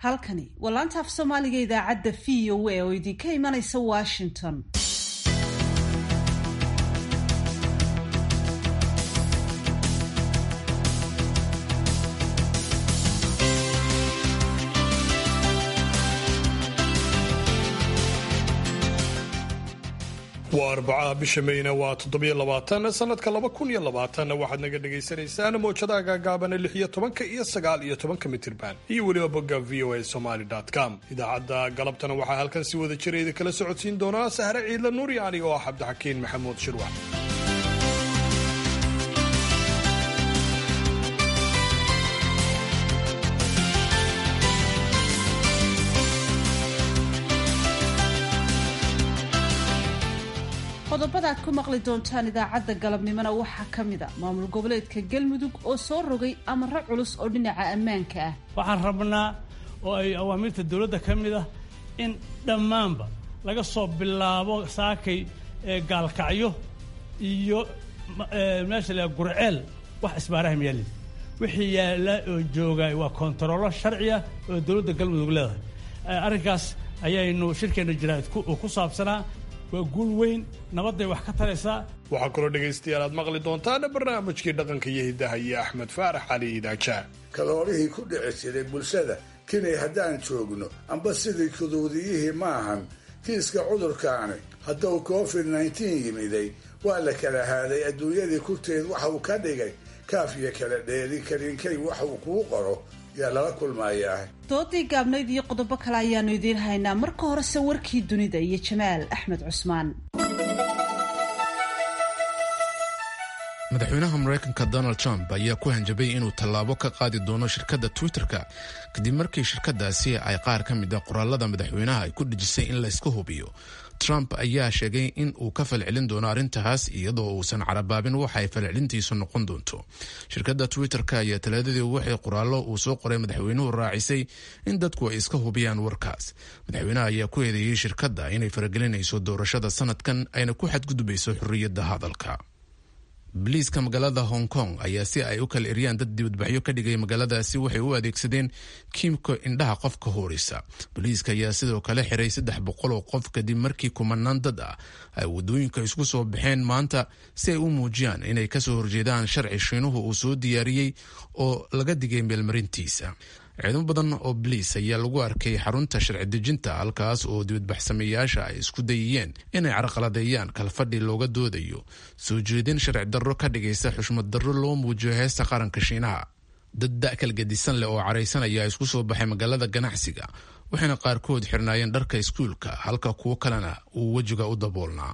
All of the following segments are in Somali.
halkani waa laanta af soomaaliga idaacadda v o a oo idinka imanaysa washington waa arbacaha bisha mayna waa toddobiyo labaatan sanadka laba kun iyo labaatan waxaad naga dhagaysanaysaan mowjadaha gaagaabana lix iyo tobanka iyo sagaal iyo tobanka mitirban iyo weliba bogga v o a somaly com idaacadda galabtana waxaa halkan si wada jira idinkala socodsiin doonaa sahre ciidla nuuri aniga oo ah cabdixakiin maxamuud shirwax qodobada aad ku maqli doontaan idaacadda galabnimona waxaa ka mid a maamul goboleedka galmudug oo soo rogay amaro culus oo dhinaca ammaanka ah waxaan rabnaa oo ay awaamiirta dowladda ka mid ah in dhammaanba laga soo bilaabo saakay gaalkacyo iyo meesha la gurceel wax isbaaraha miyaalid wixii yaalla oo jooga waa kontarollo sharciya oo dowladda galmudug leedahay arrinkaas ayaynu shirkeenna jiraa'id ku saabsanaa waa guul weyn nabadday wax ka taraysaa waxaa kaloo dhegaystayaal aad maqli doontaan barnaamijkii dhaqanka iyo hiddaha iyo axmed faarax cali idaaja kaloolihii ku dhici jiray bulshada kinay haddaan joogno amba sidii kuduudiyihii maahan kiiska cudurkaani hadduu covid nneteen yimiday waa la kala haaday adduunyadii kurteed waxa uu ka dhigay kaafiyo kala dheeri kariinkay wax uu kuu qoro yaa lala kulmayaa doodii gaabnayd iyo qodobo kale ayaanu idiin haynaa marka horese warkii dunida iyo jamaal axmed cusmaan madaxweynaha maraykanka donald trump ayaa ku hanjabay inuu tallaabo ka qaadi doono shirkadda twitter-ka kadib markii shirkadaasi ay qaar ka mid a qoraalada madaxweynaha ay ku dhejisay in layska hubiyo trump ayaa sheegay in uu ka falcelin doono arrintaas iyadoo uusan carabaabin waxa ay falcelintiisu noqon doonto shirkadda twitter-ka ayaa talaadadii waxay qoraallo uu soo qoray madaxweynuhu raacisay in dadku ay iska hubiyaan warkaas madaxweynaha ayaa ku eedeeyey shirkadda inay faragelinayso doorashada sanadkan ayna ku xadgudbayso xorriyadda hadalka boliiska magaalada hong kong ayaa si ay u kala eryaan dad dibadbaxyo ka dhigay magaaladaasi waxay u adeegsadeen kiimka indhaha qofka hoorisa boliiska ayaa sidoo kale xiray saddex boqol oo qof kadib markii kumanaan dad ah ay wadooyinka isku soo baxeen maanta si ay u muujiyaan inay kasoo horjeedaan sharci shiinuhu uu soo diyaariyey oo laga digay meelmarintiisa ciidamo badan oo boliis ayaa lagu arkay xarunta sharci dejinta halkaas oo dibadbaxsameeyaasha ay isku dayiyeen inay carqaladeeyaan kalfadhi looga doodayo soo jeedin sharci darro ka dhigaysa xushmad darro loo muujiyo heesta qaranka shiinaha dad da-kal gadisan leh oo caraysan ayaa isku soo baxay magaalada ganacsiga waxayna qaarkood xirnaayeen dharka iskuulka halka kuwo kalena uu wejiga u daboolnaa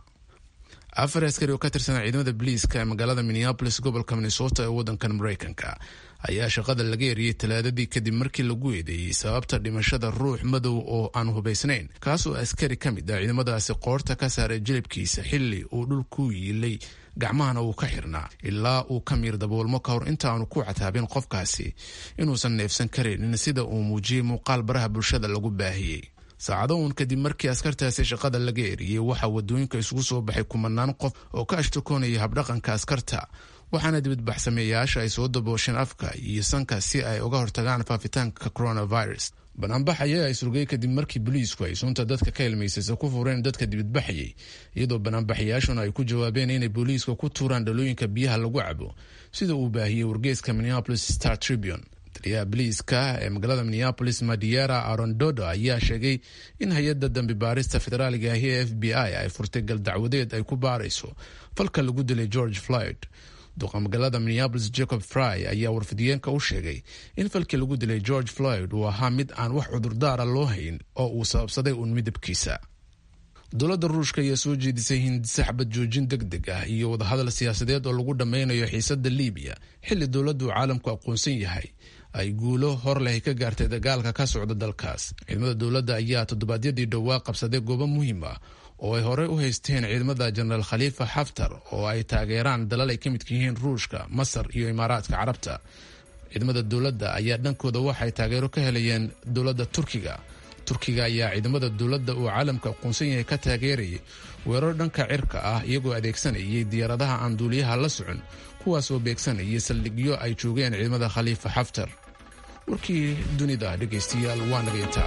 afar askari oo ka tirsan ciidamada boliiska ee magaalada minneabolis gobolka minnesota ee waddankan maraykanka ayaa shaqada laga eriyey talaadadii kadib markii lagu eedeeyey sababta dhimashada ruux madow oo aan hubaysnayn kaas oo askari ka mid ah ciidamadaasi qoorta ka saaray jilibkiisa xilli uu dhul ku yiilay gacmahana uu ka xirnaa ilaa uu ka miir daboolmo ka hor inta aanu ku cataabin qofkaasi inuusan neefsan karaynin sida uu muujiyey muuqaal baraha bulshada lagu baahiyey saacado uun kadib markii askartaasi shaqada laga eriyey waxaa wadooyinka isugu soo baxay kumanaan qof oo ka ashtakoonaya habdhaqanka askarta waxaana dibadbaxsameeyayaasha ay soo daboosheen afka iyo sanka si ay uga hortagaan faafitaanka coronavirus banaanbax ayaa ay surgay kadib markii boliisku ay sunta dadka ka ilmaysaysa ku fureen dadka dibadbaxayay iyadoo banaanbaxayaashuna ay ku jawaabeen inay booliiska ku tuuraan dhalooyinka biyaha lagu cabo sida uu baahiyey wargeeska minneapolis star tribune taliyaha boliiska ee magaalada minneapolis madiera arondodo ayaa sheegay in hay-adda dambi baarista federaaliga ahi ee f b i ay furtay galdacwadeed ay ku baarayso falka lagu dilay george floyd duqa magaalada minneabolis jacob fry ayaa warfidiyeenka u sheegay in falkii lagu dilay george floyd uu ahaa mid aan wax cudurdaara loo hayn oo uu sababsaday uun midabkiisa dowladda ruushka ayaa soo jeedisay hindise xabad joojin deg deg ah iyo wadahadal siyaasadeed oo lagu dhammaynayo xiisadda libiya xilli dowladdu caalamku aqoonsan yahay ay guulo hor leh ka gaartay dagaalka ka socda dalkaas ciidamada dowladda ayaa toddobaadyadii dhowaa qabsaday goobo muhiim ah oo ay horey u haysteen ciidamada jenaraal khaliifa xaftar oo ay taageeraan dalal ay ka midka yihiin ruushka masar iyo imaaraadka carabta ciidamada dowladda ayaa dhankooda waxay taageero ka helayeen dowladda turkiga turkiga ayaa ciidamada dowladda uu caalamka aqoonsan yahay ka taageerayay weerar dhanka cirka ah iyagoo adeegsanayay diyaaradaha aan duuliyaha la socon kuwaas oo beegsanayay saldhigyo ay joogeen ciidamada khaliifa xaftar warkii dunida dhegaystayaal waa naga intaa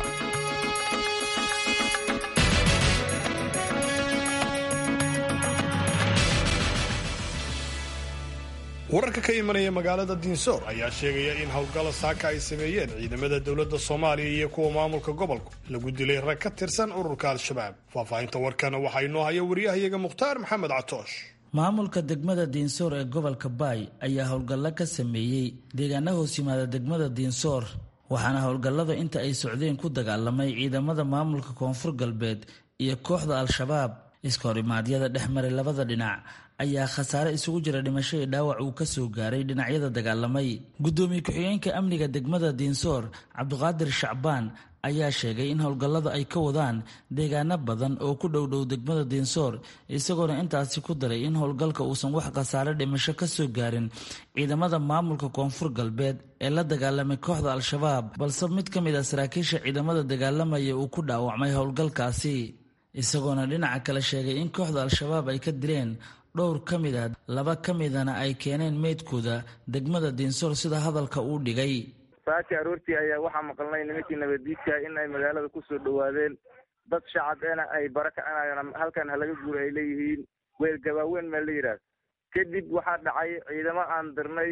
wararka ka imanaya magaalada diinsoor ayaa sheegaya in howlgalla saaka ay sameeyeen ciidamada dowladda soomaaliya iyo kuwa maamulka gobolku lagu dilay rag ka tirsan ururka al-shabaab faahfaahinta warkana waxaa inoo haya waryahayaga mukhtaar maxamed catoosh maamulka degmada diinsoor ee gobolka baay ayaa howlgallo ka sameeyey deegaana hoos yimaada degmada diinsoor waxaana howlgallada inta ay socdeen ku dagaalamay ciidamada maamulka koonfur galbeed iyo kooxda al-shabaab iska horimaadyada dhex maray labada dhinac ayaa khasaare isugu jira dhimasho iyo dhaawac uu ka soo gaaray dhinacyada dagaalamay guddoomiye ku-xigeenka amniga degmada diinsoor cabdiqaadir shacbaan ayaa sheegay in howlgallada ay ka wadaan deegaano badan oo ku dhowdhow degmada diinsoor isagoona intaasi ku daray in howlgalka uusan wax khasaare dhimasho ka soo gaarin ciidamada maamulka koonfur galbeed ee la dagaalamay kooxda al-shabaab balse mid ka mid a saraakiisha ciidamada dagaalamaya uu ku dhaawacmay howlgalkaasi isagoona dhinaca kale sheegay in kooxda al-shabaab ay ka dileen dhowr ka mid a laba ka midana ay keeneen meydkooda degmada diinsoor sida hadalka uu dhigay saaki aroortii ayaa waxaa maqalnay nimankii nabadiidka in ay magaalada kusoo dhowaadeen dad shacabena ay bara kacinayaan halkan halaga guura ay leeyihiin weel gabaaweyn maa la yidhaah kadib waxaa dhacay ciidamo aan dirnay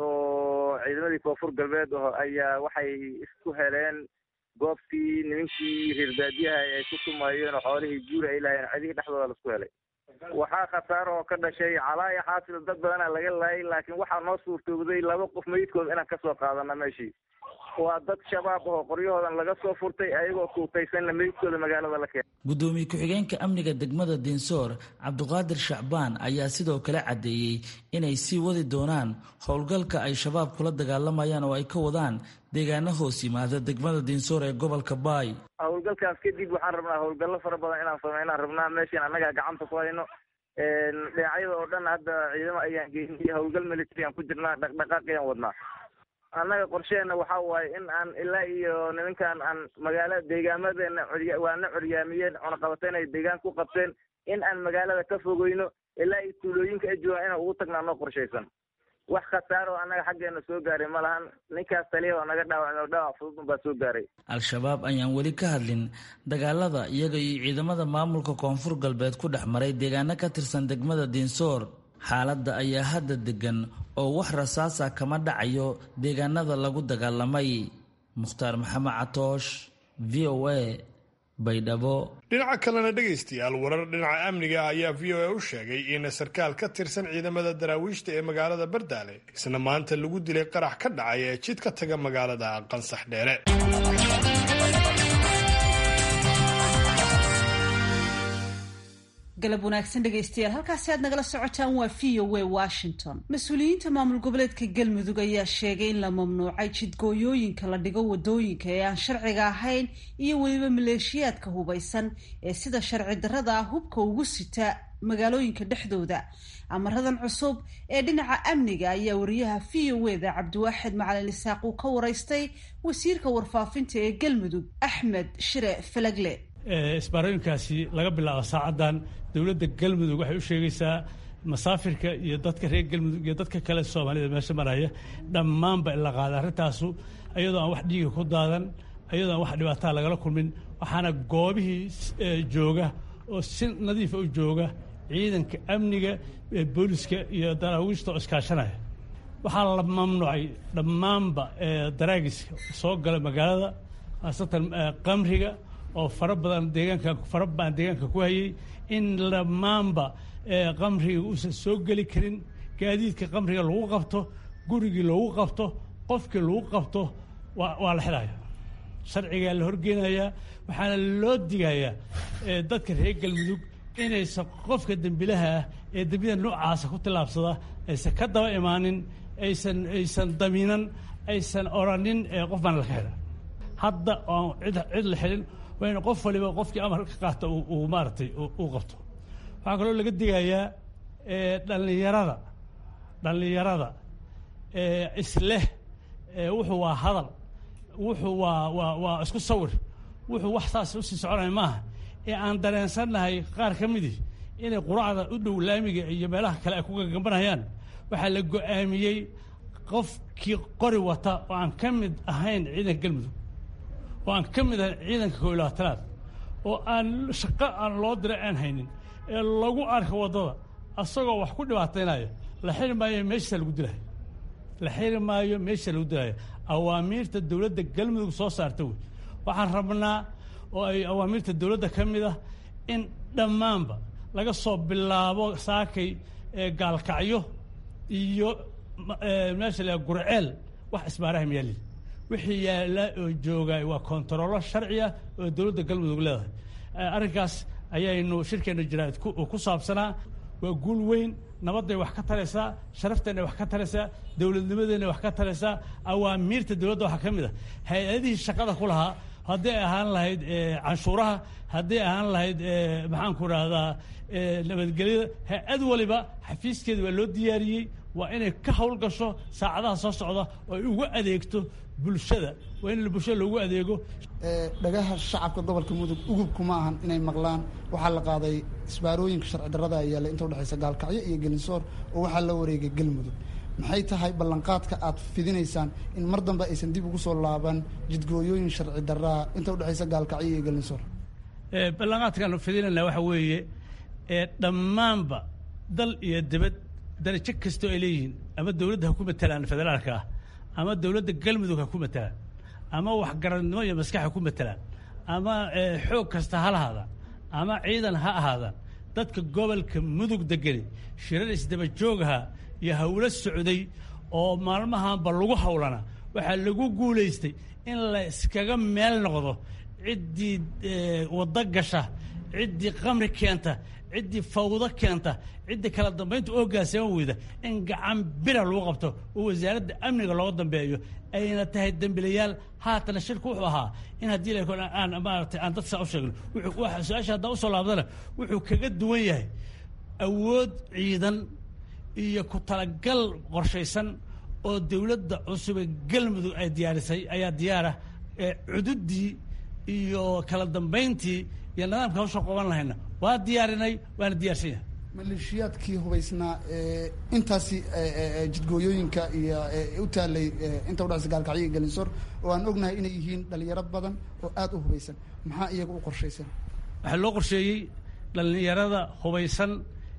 oo ciidamadii koonfur galbeed oo ayaa waxay isku heleen goobtii nimankii reer baadiyaha ay ku tumayeen oo xoolihii guura ay lahayeen cidihii dhexdooda laisku helay waxaa khasaaro oo ka dhashay calaaya xaasil dad badana laga laayay laakiin waxaa noo suurtoobday laba qof meydkood inaan kasoo qaadana meeshii waa dad shabaab ahoo qoryahoodan laga soo furtay ayagoo kuutaysanna meydkooda magaalada la keenay guddoomiye ku-xigeenka amniga degmada diinsoor cabdiqaadir shacbaan ayaa sidoo kale caddeeyey inay sii wadi doonaan howlgalka ay shabaab kula dagaalamayaan oo ay ka wadaan deegaano hoos yimaada degmada diinsoor ee gobolka baay howlgalkaas kadib waxaan rabnaa howlgallo fara badan inaan sameynaan rabnaa meeshan annagaa gacanta ku hayno dhinacyada oo dhan hadda ciidamo ayaan geynay howlgal military aan ku jirnaa dhaqdhaqaaqiyaan wadnaa annaga qorsheena waxa waaye in aan ilaa iyo nimankan aan magaala deegaamadeena corya waana coryaamiyeen cunaqabateen ay deegaan ku qabteen in aan magaalada ka fogeyno ilaa iyo tuulooyinka ay joogaan inaan ugu tagnaa noo qorshaysan wax khasaaro oo annaga xaggeena soo gaaray ma lahan ninkaas taliya oo naga dhaawacay oo dhaawac fudud unbaa soo gaaray al-shabaab ayaan weli ka hadlin dagaalada iyaga iyo ciidamada maamulka koonfur galbeed ku dhex maray deegaano ka tirsan degmada diinsoor xaaladda ayaa hadda degan oo wax rasaasa kama dhacayo deegaanada lagu dagaalamay mukhtaar maxamed catoosh v o a baydhabo dhinaca kalena dhegaystayaal warar dhinaca amniga ah ayaa v o a u sheegay in sarkaal ka tirsan ciidamada daraawiishta ee magaalada bardaale isna maanta lagu dilay qarax ka dhacay ee jid ka taga magaalada qansax dheere galab wanaagsan dhegaystayaal halkaasi aad nagala socotaan waa v o a washington mas-uuliyiinta maamul goboleedka galmudug ayaa sheegay in la mamnuucay jidgooyooyinka la dhigo wadooyinka ee aan sharciga ahayn iyo weliba maleeshiyaadka hubaysan ee sida sharci darrada ah hubka ugu sita magaalooyinka dhexdooda amaradan cusub ee dhinaca amniga ayaa wariyaha v o eda cabdiwaaxid macalin isaaq uu ka waraystay wasiirka warfaafinta ee galmudug axmed shire falagle isbaarooyinkaasi laga bilaabo saacaddan dowladda galmudug waxay u sheegaysaa masaafirka iyo dadka reer galmudug iyo dadka kale soomaalida meesha maraya dhammaanba in la qaada arrintaasu iyadoo aan wax dhiiga ku daadan iyadoo aan wax dhibaataa lagala kulmin waxaana goobihii jooga oo si nadiifa u jooga ciidanka amniga booliska iyo daraawiishta oo iskaashanaya waxaa la mamnuucay dhammaanba daraagiska soo gala magaalada khaasatan qamriga oo fara badan deegaanka fara badan deegaanka ku hayay in dhammaanba qamriga uusan soo geli karin gaadiidka qamriga lagu qabto gurigii lagu qabto qofkii lagu qabto waa la xidhaya sharcigaa la horgeynayaa waxaana loo digayaa dadka reer galmudug inaysan qofka dembilaha ah ee dembiyada noocaasa ku tillaabsada aysan ka daba imaanin aysan aysan damiinan aysan oranin qof baan laka xidha hadda oon cid cid la xidhin waa in qof waliba qofkii amar ka qaata uu maaragtay uu qabto waxaa kaloo laga digayaa dhallinyarada dhallinyarada isleh wuxuu waa hadal wuxuu waa waa waa isku sawir wuxuu wax saas usii soconaya maaha ee aan dareensannahay qaar ka midii inay quracda u dhow laamiga iyo meelaha kale ay ku gagambanayaan waxaa la go-aamiyey qofkii qori wata oo aan ka mid ahayn ciidanka galmudug oo aan ka mid ahayn ciidanka koob iyo labaatanaad oo aan shaqo aan loo diray aan haynin ee lagu arka waddada asagoo wax ku dhibaataynaya la xiri maayo meeshiisa lagu dilayo la xiri maayo meesha lagu dilayo awaamiirta dowladda galmudug soo saarta wey waxaan rabnaa oo ay awaamiirta dowladda ka mid ah in dhammaanba laga soo bilaabo saakay gaalkacyo iyo meesha la gurceel wax isbaaraha miyaalin wixii yaalla oo jooga waa kontarollo sharci ah oo dowladda galmudug leedahay arrinkaas ayaynu shirkeenna jaraa'id ku saabsanaa waa guul weyn nabadday wax ka taraysaa sharafteenna wax ka taraysaa dowladnimadeenna wax ka taraysaa awaamiirta dowladda waxaa ka mid a hay-adihii shaqada ku lahaa hadday ahaan lahayd canshuuraha hadday ahaan lahayd maxaanku rahdaa nabadgelyada hay-ad waliba xafiiskeeda waa loo diyaariyey waa inay ka howlgasho saacadaha soo socda oo ay ugu adeegto bulshada waa in bulshada loogu adeego dhagaha shacabka gobolka mudug ugubku ma ahan inay maqlaan waxaa la qaaday isbaarooyinka sharci darrada yaalla inta udhexaysa gaalkacyo iyo gelinsoor oo waxaa la wareegay galmudug maxay tahay ballanqaadka aad fidinaysaan in mar dambe aysan dib ugu soo laaban jidgooyooyin sharci darraa inta udhexaysa gaalkacyo iyo gelinsoor ballanqaadkaanu fidinayna waxa weeye dhammaanba dal iyo dibad darajo kastoo ay leeyihiin ama dowladda ha ku matalaan federaalka ah ama dowladda galmudug ha ku matalaan ama waxgaradnimo iyo maskax ha ku matalaan ama xoog kasta ha lahaadaan ama ciidan ha ahaadaan dadka gobolka mudug degani shirar isdaba joogaha iyo hawlo socday oo maalmahanba lagu hawlana waxaa lagu guulaystay in la iskaga meel noqdo ciddii waddo gasha ciddii qamri keenta ciddii fawdo keenta ciddii kala dambaynta oogaasama weyda in gacan bira lagu qabto oo wasaaradda amniga looga dambeeyo ayna tahay dembilayaal haatana shirku wuxuu ahaa in haddii la aan maaragtay aan dad saa u sheegno wuxuu su-aasha haddaan usoo laabdana wuxuu kaga duwan yahay awood ciidan iyo ku talagal qorshaysan oo dowladda cusube galmudug ay diyaarisay ayaa diyaarah cududdii iyo kala dambayntii iyo nidaamka hawsha qoban lahayna waa diyaarinay waana diyaarsan yahay maleeshiyaadkii hubaysnaa intaasi jidgooyooyinka iyo u taalay inta udhexaysa gaalkacyo iyo gelinsoor oo aan ognahay inay yihiin dhalinyaro badan oo aada u hubaysan maxaa iyaga u qorshaysan waxaa loo qorsheeyey dhalinyarada hubaysan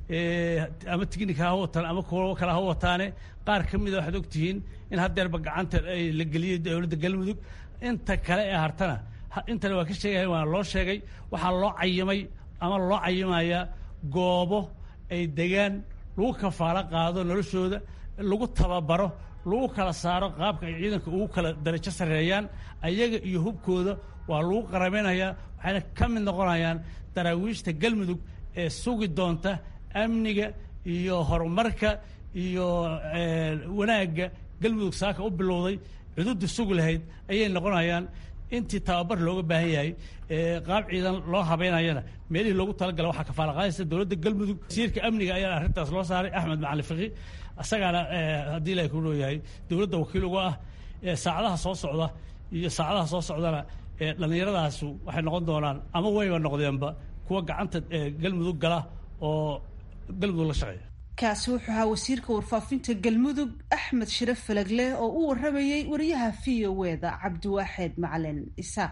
ama tignika ha wataan ama kuwo kale ha wataane qaar ka mida waxaad ogtihiin in haddeerba gacanta la geliyey dowladda galmudug inta kale ee hartana intana waa ka sheegaya waana loo sheegay waxaa loo cayimay ama loo cayimayaa goobo ay degaan lagu kafaalo qaado noloshooda lagu tababaro lagu kala saaro qaabka ay ciidanka ugu kala darajo sarreeyaan ayaga iyo hubkooda waa lagu qaramaynayaa waxayna ka mid noqonayaan daraawiishta galmudug ee sugi doonta amniga iyo horumarka iyo wanaagga galmudug saaka u bilowday cududda sugi lahayd ayay noqonayaan intii tababar looga baahan yahay qaab ciidan loo habeynayana meelihii loogu talagala waxaa kafaala qaadaysa dowladda galmudug wasiirka amniga ayaa arrintaas loo saaray axmed macalin fiqi isagaana haddii ilahi ku leeyahay dowladda wakiil uga ah saacadaha soo socda iyo saacadaha soo socdana dhallinyaradaasi waxay noqon doonaan ama wayba noqdeenba kuwa gacanta galmudug gala oo galmudug la shaqeeya kaasi wuxuu ahaa wasiirka warfaafinta galmudug axmed shire falagle oo u waramayey wariyaha v o eda cabdiwaaxeed macalin isaaq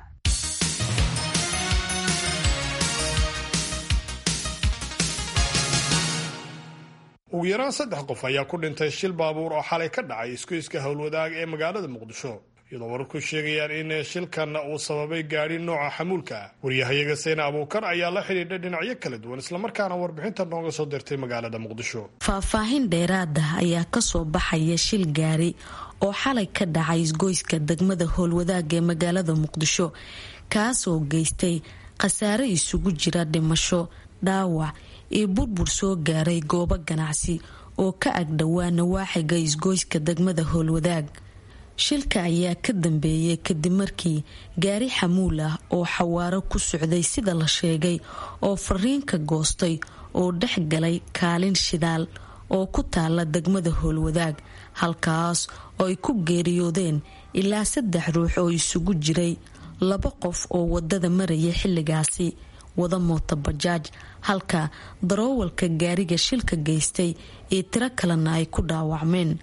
ugu yaraan saddex qof ayaa ku dhintay shil baabuur oo xalay ka dhacay isgoyska howlwadaag ee magaalada muqdisho iyadoo wararku sheegayaan in shilkan uu sababay gaadhi nooca xamuulka ah waryahayaga seyna abuukar ayaa la xidhiidhay dhinacyo kala duwan islamarkaana warbixinta nooga soo dirtay magaalada muqdisho faahfaahin dheeraada ayaa kasoo baxaya shil gaari oo xalay ka dhacay isgoyska degmada howlwadaaga ee magaalada muqdisho kaasoo geystay khasaare isugu jira dhimasho dhaawac iyo burbur soo gaaray goobo ganacsi oo ka agdhowaa nawaaxiga isgoyska degmada howlwadaag shilka ayaa ka dambeeyay kadib markii gaari xamuul ah oo xawaaro ku socday sida la sheegay oo fariinka goostay oo dhex galay kaalin shidaal oo ku taala degmada howlwadaag halkaas oo ay ku geeriyoodeen ilaa saddex ruux oo isugu jiray laba qof oo wadada maraya xilligaasi wada moota bajaaj halka daroowalka gaariga shilka geystay iyo tiro kalena ay ku dhaawacmeen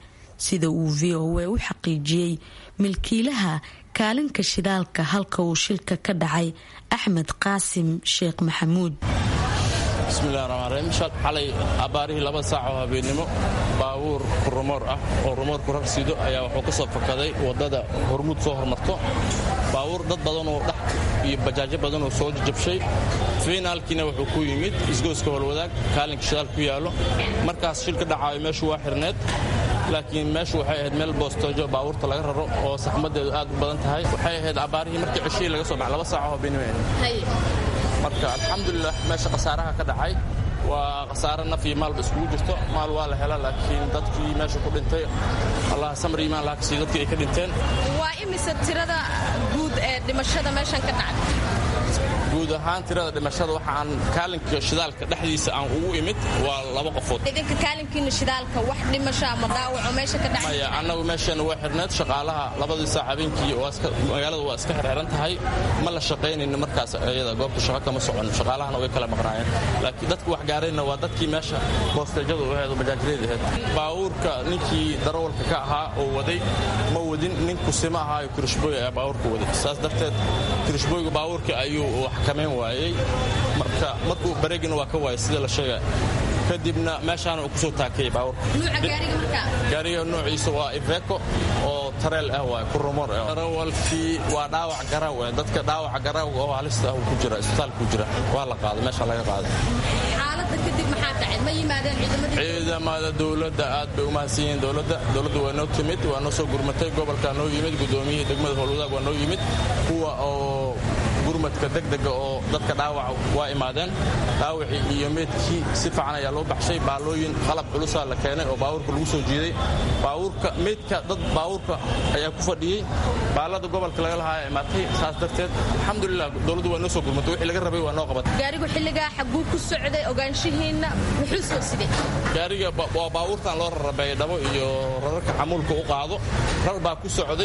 sida uu v o a u xaqiijiyey milkiilaha kaalinka shidaalka halka uu shilka ka dhacay axmed qaasim sheekh maxamuud bismillahi raxmaan raxiim xalay abbaarihii laba saac oo habeennimo baabuur rumoor ah oo rumoorku rar sido ayaa wuxuu ka soo fakaday waddada hormuud soo hormarto baabuur dad badanoo dhex iyo bajaajo badanoo soo jajabshay fiinaalkiina wuxuu ku yimid isgoyska holwadaag kaalinka shidaal ku yaallo markaas shilka dhacaayo meeshu waa xirneed laakiin meeshu waxay ahayd meel boostoojo baabuurta laga raro oo saxmaddeedu aad u badan tahay waxay ahayd abbaarihii markii ceshihii laga soo baxay laba saac oo habeennimo ahayd marka alxamdulilah meesha khasaaraha ka dhacay waa khasaare naf iyo maalba iskugu jirto maal waa la hela laakiin dadkii meesha ku dhintay allah samri imaan laha kasii dadkii ay ka dhinteen waa imise tirada guud ee dhimashada meeshan ka dhacday guud ahaan tirada dhimashada waxa aan kaalinka shidaalka dhexdiisa aan ugu imid waa laba qofood idinka kaalinkiina shidaalka wax dhimasho ama dhaawaco meesha ka dhacay maya annagu meesheena waa xirneed shaqaalaha labadii saac habeenkii magaalada waa iska xirxiran tahay ma la shaqaynayno markaas iyada goobta shaqo kama socon shaqaalahana way kala maqnaayeen laakiin dadka wax gaarayna waa dadkii meesha boosteejada u ahayd oo bajaajreed ahayd baabuurka ninkii darawalka ka ahaa oo waday ma wadin nin kusima ahaayo kirishbooy ayaa baabuurka waday saas darteed kirishbooyga baabuurka ayuu wax kamayn waayey marka markuu bareegina waa ka waayay sida la sheega kadibna meeshaana uu kusoo taakayay baabuurka gaariga noociisa waa iveko oo tareel ah waay kurumor ah darawalkii waa dhaawac garaaw ah dadka dhaawaca garaawga oo halista ah uu ku jira isbitaalka ku jira waa la qaaday meesha laga qaaday xaaladda kadib maxaa dhacay ma yimaadeen ciidamadii ciidamada dowladda aad bay u mahadsan yihiin dowladda dowladda waa noo timid waa noo soo gurmatay gobolkaa noo yimid gudoomiyihii degmada howlwadaag waa noo yimid kuwa oo gurmadka degdega oo dadka dhaawaca waa imaadeen dhaawacii iyo meedkii si fiican ayaa loo baxshay baalooyin qalab culusaa la keenay oo baabuurka lagu soo jiiday baabuurka meydka dad baabuurka ayaa ku fadhiyey baalada gobolka laga lahaa imaatay saas darteed alxamdulilah dowladdu waa noo soo gurmatay wixii laga rabay waa noo qabatay gaarigu xilligaa xagguu ku socday ogaanshihiinna muxuu soo sidey gaariga waa baabuurtan loo rarabeeyay dhabo iyo rararka xamuulka u qaado rar baa ku socday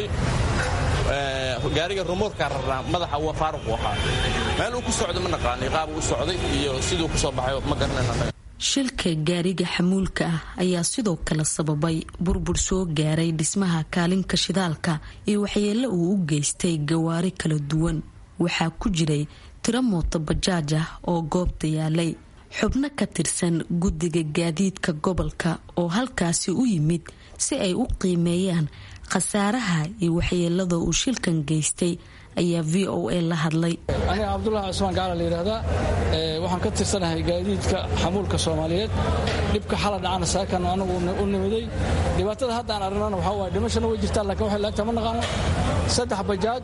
gaariga rumoorkaa rarnaa madaxa waa faaruq u ahaa meel uu ku socday ma naqaani qaab u socday iyo siduu ku soo baxay ma garanayna shilka gaariga xamuulka ah ayaa sidoo kale sababay burbur soo gaaray dhismaha kaalinka shidaalka iyo waxyeelo uu u geystay gawaari kala duwan waxaa ku jiray tiro mooto bajaaj ah oo goobta yaalay xubno ka tirsan guddiga gaadiidka gobolka oo halkaasi u yimid si ay u qiimeeyaan khasaaraha iyo waxyeelada uu shilkan geystay ayaa v o a la hadlay aniga cabdulahi cusmaan gaala la yidhaahdaa waxaan ka tirsanahay gaadiidka xamuulka soomaaliyeed dhibka xala dhacana saakan anagu u nimiday dhibaatada haddaan aragnana waxaa waay dhimashana way jirtaan lakin waxay laagtaa ma naqaano saddex bajaaj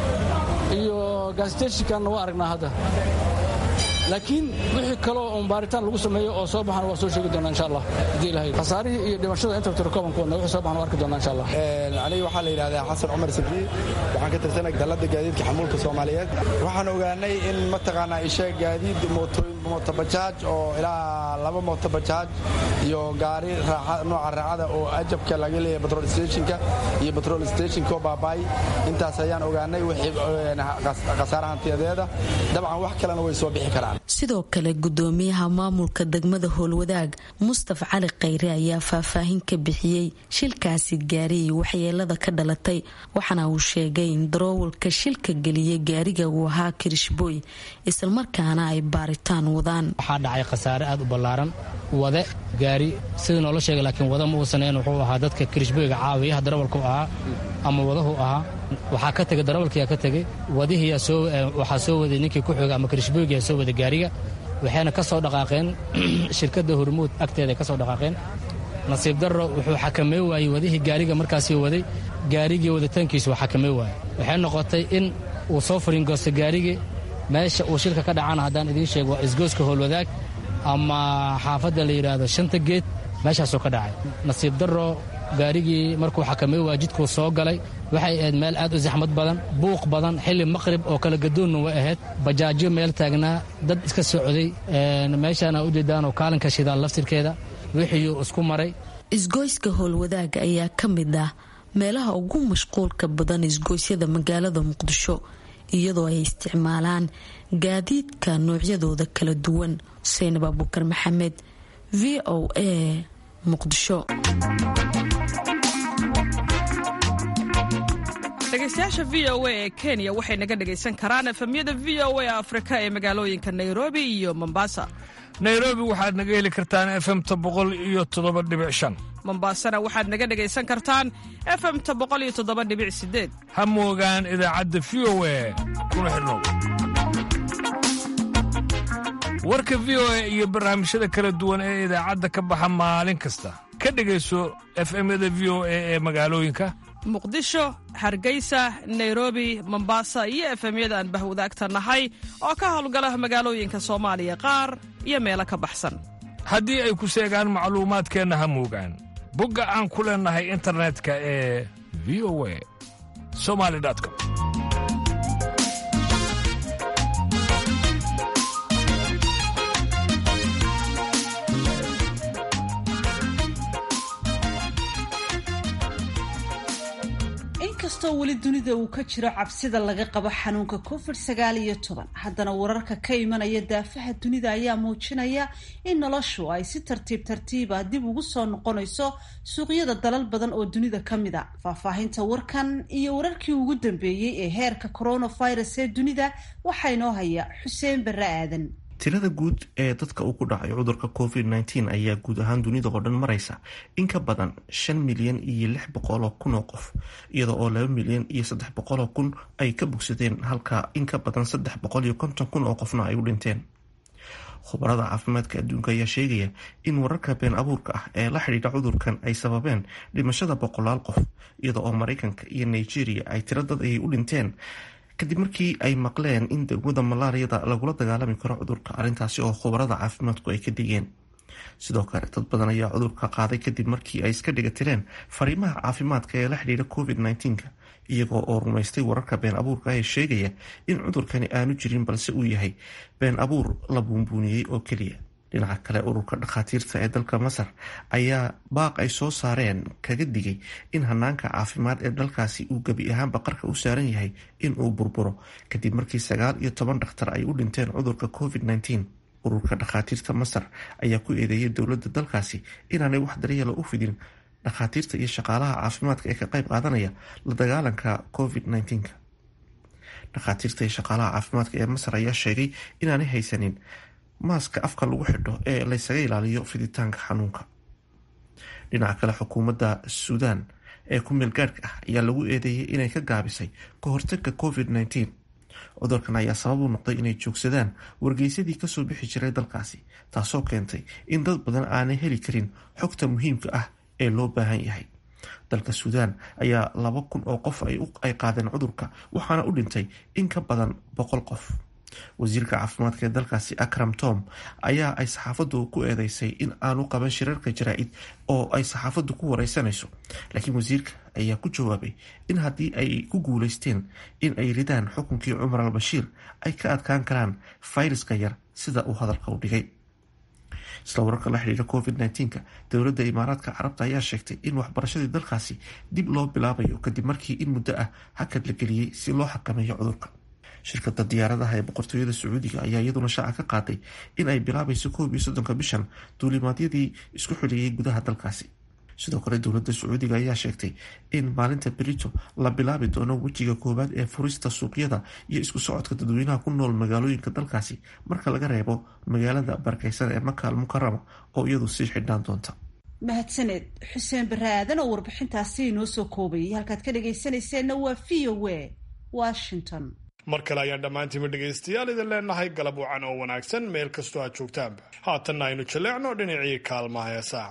iyo gaasiteeshinkanna waa aragnaa hadda laakiin wixii kaloo un baaritaan lagu sameeyo oo soo baxana waa soo sheegi doonaa insha allah haddii ilahay khasaarihii iyo dhimashada inta tirokoobanku wadna wixii soo baxana waa arki doonaa insha allah aniga waxaa la yidhahdaa xasan cumar sabdi waxaan ka tirsanay dalladda gaadiidka xamuulka soomaaliyeed waxaan ogaanay in mataqaanaa isha gaadiid mootobajaaj oo ilaa laba mootobajaaj iyo gaari nooca raacada oo ajabka laga leeyahay batrol stationka iyo batrol stationko baabaay intaas ayaan ogaanay wixii khasaara hantiyadeeda dabcan wax kalena way soo bixi karaan sidoo kale gudoomiyaha maamulka degmada howlwadaag mustaf cali khayre ayaa faahfaahin ka bixiyey shilkaasi gaariyay waxyeelada ka dhalatay waxaana uu sheegay in daroowalka shilka geliyay gaariga uu ahaa kirishbooy islamarkaana ay baaritaan wadaan waxaa dhacay khasaare aad u ballaaran wade gaari sida noola sheegay laakiin wada ma uusaneyn wuxuu ahaa dadka kirishbooyga caawiyaha darawalku ahaa ama wadahu ahaa waxaa ka tegay darawalkiyaa ka tegey wadihii waxaa soo waday ninkii ku xooga ama kirishbooygia soo waday gaariga waxayna ka soo dhaqaaqeen shirkadda hormuud agteeda ka soo dhaqaaqeen nasiib darro wuxuu xakamey waayey wadihii gaariga markaasii waday gaarigii waditaankiisu waa xakamey waayey waxay noqotay in uu soo fariingoosto gaarigii meesha uu shilka ka dhacana haddaan idiin sheego waa isgooska howlwadaag ama xaafadda la yidhaahdo shanta geed meeshaasuu ka dhacay nasiib darro gaarigii markuu xakamey waa jidkuu soo galay waxay ahayd meel aad u saxmad badan buuq badan xilli maqrib oo kala gadoonna way ahayd bajaajyo meel taagnaa dad iska socday meeshaana ujeedaanoo kaalinka shidaal laftirkeeda wixiiuu isku maray isgoyska howlwadaaga ayaa ka mid ah meelaha ugu mashquulka badan isgoysyada magaalada muqdisho iyadoo ay isticmaalaan gaadiidka noocyadooda kala duwan xuseen baabukar maxamed v o a muqdisho dhegaystayaasha v o a ee kenya waxay naga dhegaysan karaan efemyada v o a afrika ee magaalooyinka nairobi iyo mombasa nairobi waxaad naga heli kartaan efemta boqol iyo toddoba dhibic shan mombasana waxaad naga dhegaysan kartaan efemta boqol iyo toddoba dhibic sideed ha moogaan idaacadda v o a kuna xidhnow warka v o a iyo barnaamijyada kala duwan ee idaacadda ka baxa maalin kasta ka dhegayso efemyada v o a ee magaalooyinka muqdisho hargeysa nairobi mombasa iyo efemyada aan bahwadaagta nahay oo ka howlgala magaalooyinka soomaaliya qaar iyo meelo ka baxsan haddii ay ku seegaan macluumaadkeenna ha moogaan bogga aan ku leennahay internetka ee v o a somali com inkastoo weli dunida uu ka jiro cabsida laga qabo xanuunka covid sagaal iyo toban haddana wararka ka imanaya daafaha dunida ayaa muujinaya in noloshu ay si tartiib tartiiba dib ugu soo noqonayso suuqyada dalal badan oo dunida ka mid a faahfaahinta warkan iyo wararkii ugu dambeeyey ee heerka coronavirus ee dunida waxaa inoo haya xuseen barre aadan tirada guud ee dadka uu ku dhacay cudurka covid nteen ayaa guud ahaan dunida oo dhan maraysa in ka badan shan milyan iyo lix boqoloo kun oo qof iyada oo laba milyan iyo saddex boqoloo kun ay ka bogsadeen halka in ka badan saddex boqol iyo konton kun oo qofna ay u dhinteen khubarada caafimaadka adduunka ayaa sheegaya in wararka been abuurka ah ee la xidhiidha cudurkan ay sababeen dhimashada boqolaal qof iyada oo mareykanka iyo nigeria ay tiro dad ayay u dhinteen kadib markii ay maqleen in degmada malaariyada lagula dagaalami karo cudurka arrintaasi oo khubarada caafimaadku ay ka digeen sidoo kale dad badan ayaa cudurka qaaday kadib markii ay iska dhiga tireen fariimaha caafimaadka ee la xidhiidha covid nnteenka iyagoo oo rumaystay wararka been abuurka ee sheegaya in cudurkani aanu jirin balse uu yahay been abuur la buunbuuniyey oo keliya dhinaca kale ururka dhakhaatiirta ee dalka masar ayaa baaq ay soo saareen kaga digay in hanaanka caafimaad ee dalkaasi uu gebi ahaanba qarka u saaran yahay in uu burburo kadib markii sagaal iyo toban dhakhtar ay u dhinteen cudurka covid nteen ururka dhakhaatiirta masar ayaa ku eedeeyay dowladda dalkaasi inaanay wax daryeela u fidin dhakhaatiirta iyo shaqaalaha caafimaadka ee ka qayb qaadanaya la dagaalanka covid nteenka dhakhaatiirta iyo shaqaalaha caafimaadka ee masar ayaa sheegay inaanay haysanin maaska afka lagu xidho ee laysaga ilaaliyo fiditaanka xanuunka dhinaca kale xukuumadda suudaan ee ku meel gaadhka ah ayaa lagu eedeeyay inay ka gaabisay ka hortagga covid nteen cudurkan ayaa sabab u noqday inay joogsadaan wargeysadii kasoo bixi jiray dalkaasi taasoo keentay in dad badan aanay heli karin xogta muhiimka ah ee loo baahan yahay dalka suudaan ayaa laba kun oo qof ay qaadeen cudurka waxaana u dhintay in ka badan boqol qof wasiirka caafimaadka ee dalkaasi akram tom ayaa ay saxaafaddu ku eedeysay in aanu qaban shirarka jaraa-id oo ay saxaafaddu ku wareysanayso laakiin wasiirka ayaa ku jawaabay in haddii ay ku guuleysteen in ay ridaan xukunkii cumar al bashiir ay ka adkaan karaan fayraska yar sida uu hadalka u dhigay isla wararka la xidhiira covid nteenka dowladda imaaraadka carabta ayaa sheegtay in waxbarashadii dalkaasi dib loo bilaabayo kadib markii in muddo ah hakad la geliyey si loo xakameeyo cudurka shirkada diyaaradaha ee boqortooyada sacuudiga ayaa iyaduna shaaca ka qaaday in ay bilaabayso koob iyo soddonka bishan duulimaadyadii isku xidhiyey gudaha dalkaasi sidoo kale dowladda sacuudiga ayaa sheegtay in maalinta berito la bilaabi doono wejiga koowaad ee furista suuqyada iyo isku socodka dadweynaha ku nool magaalooyinka dalkaasi marka laga reebo magaalada barakeysan ee maka al mukarama oo iyadu sii xidhnaan doonta mahadsaneed xuseen bare aadan oo warbixintaasi inoo soo koobayay halkaad ka dhagaysanayseena waa v o a washington mar kale ayaan dhammaantiinba dhegaystayaal idin leenahay galab wacan oo wanaagsan meel kastoo aad joogtaanba haatanna aynu jaleecno dhinacii kaalmaha heesaa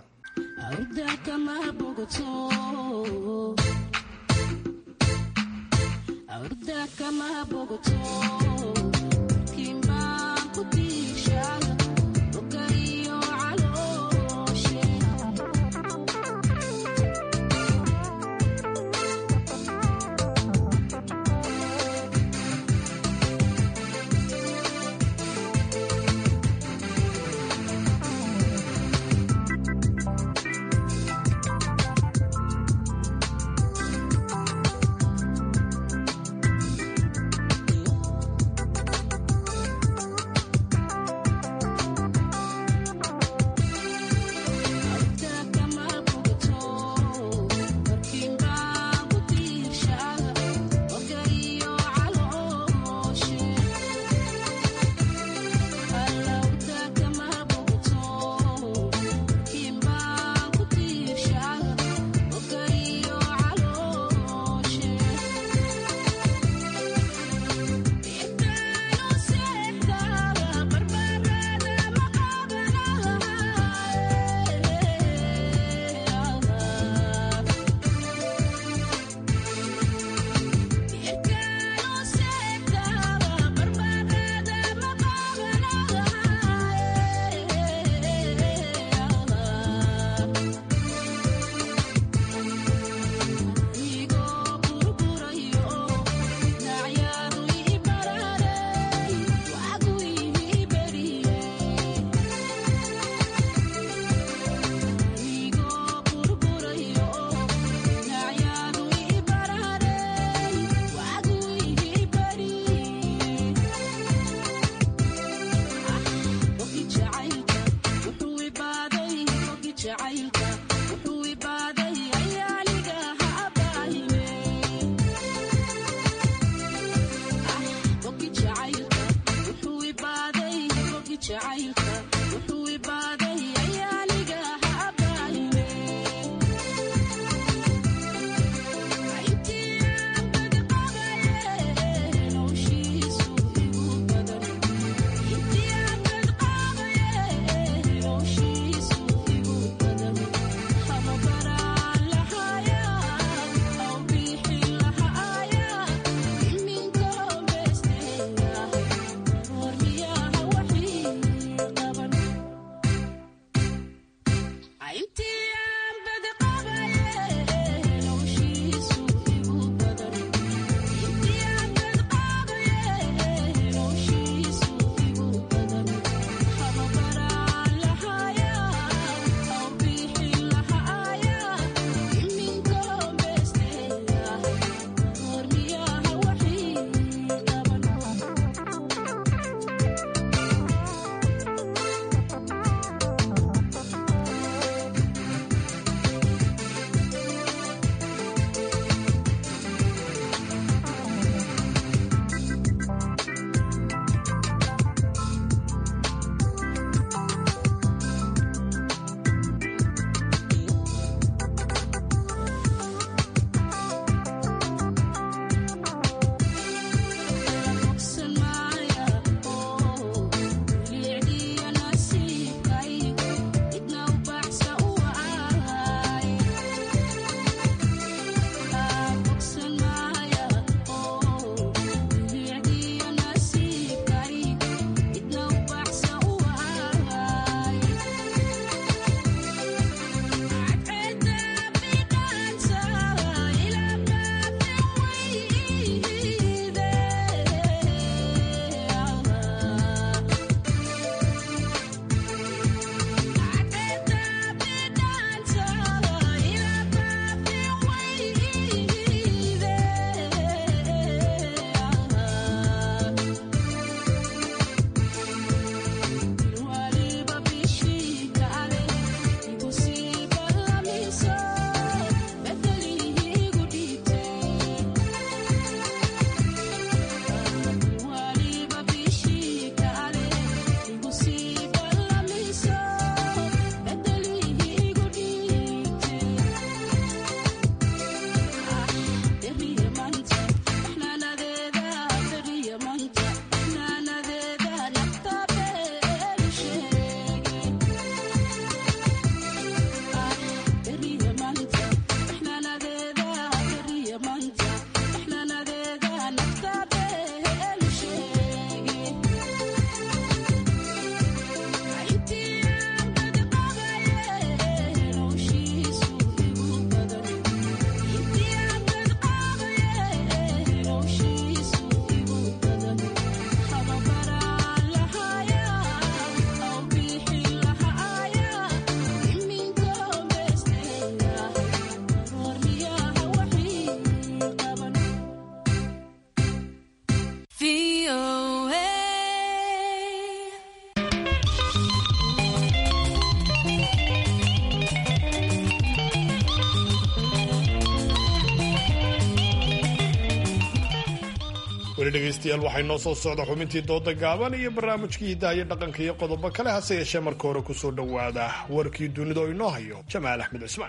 weli dhegaystayaal waxay noo soo socda xubintii dooda gaaban iyo barnaamijkii hiddaha iyo dhaqanka iyo qodobo kale hase yeeshee marka hore kusoo dhowaada warkii dunida oo inoo hayo jamaal axmed cismaan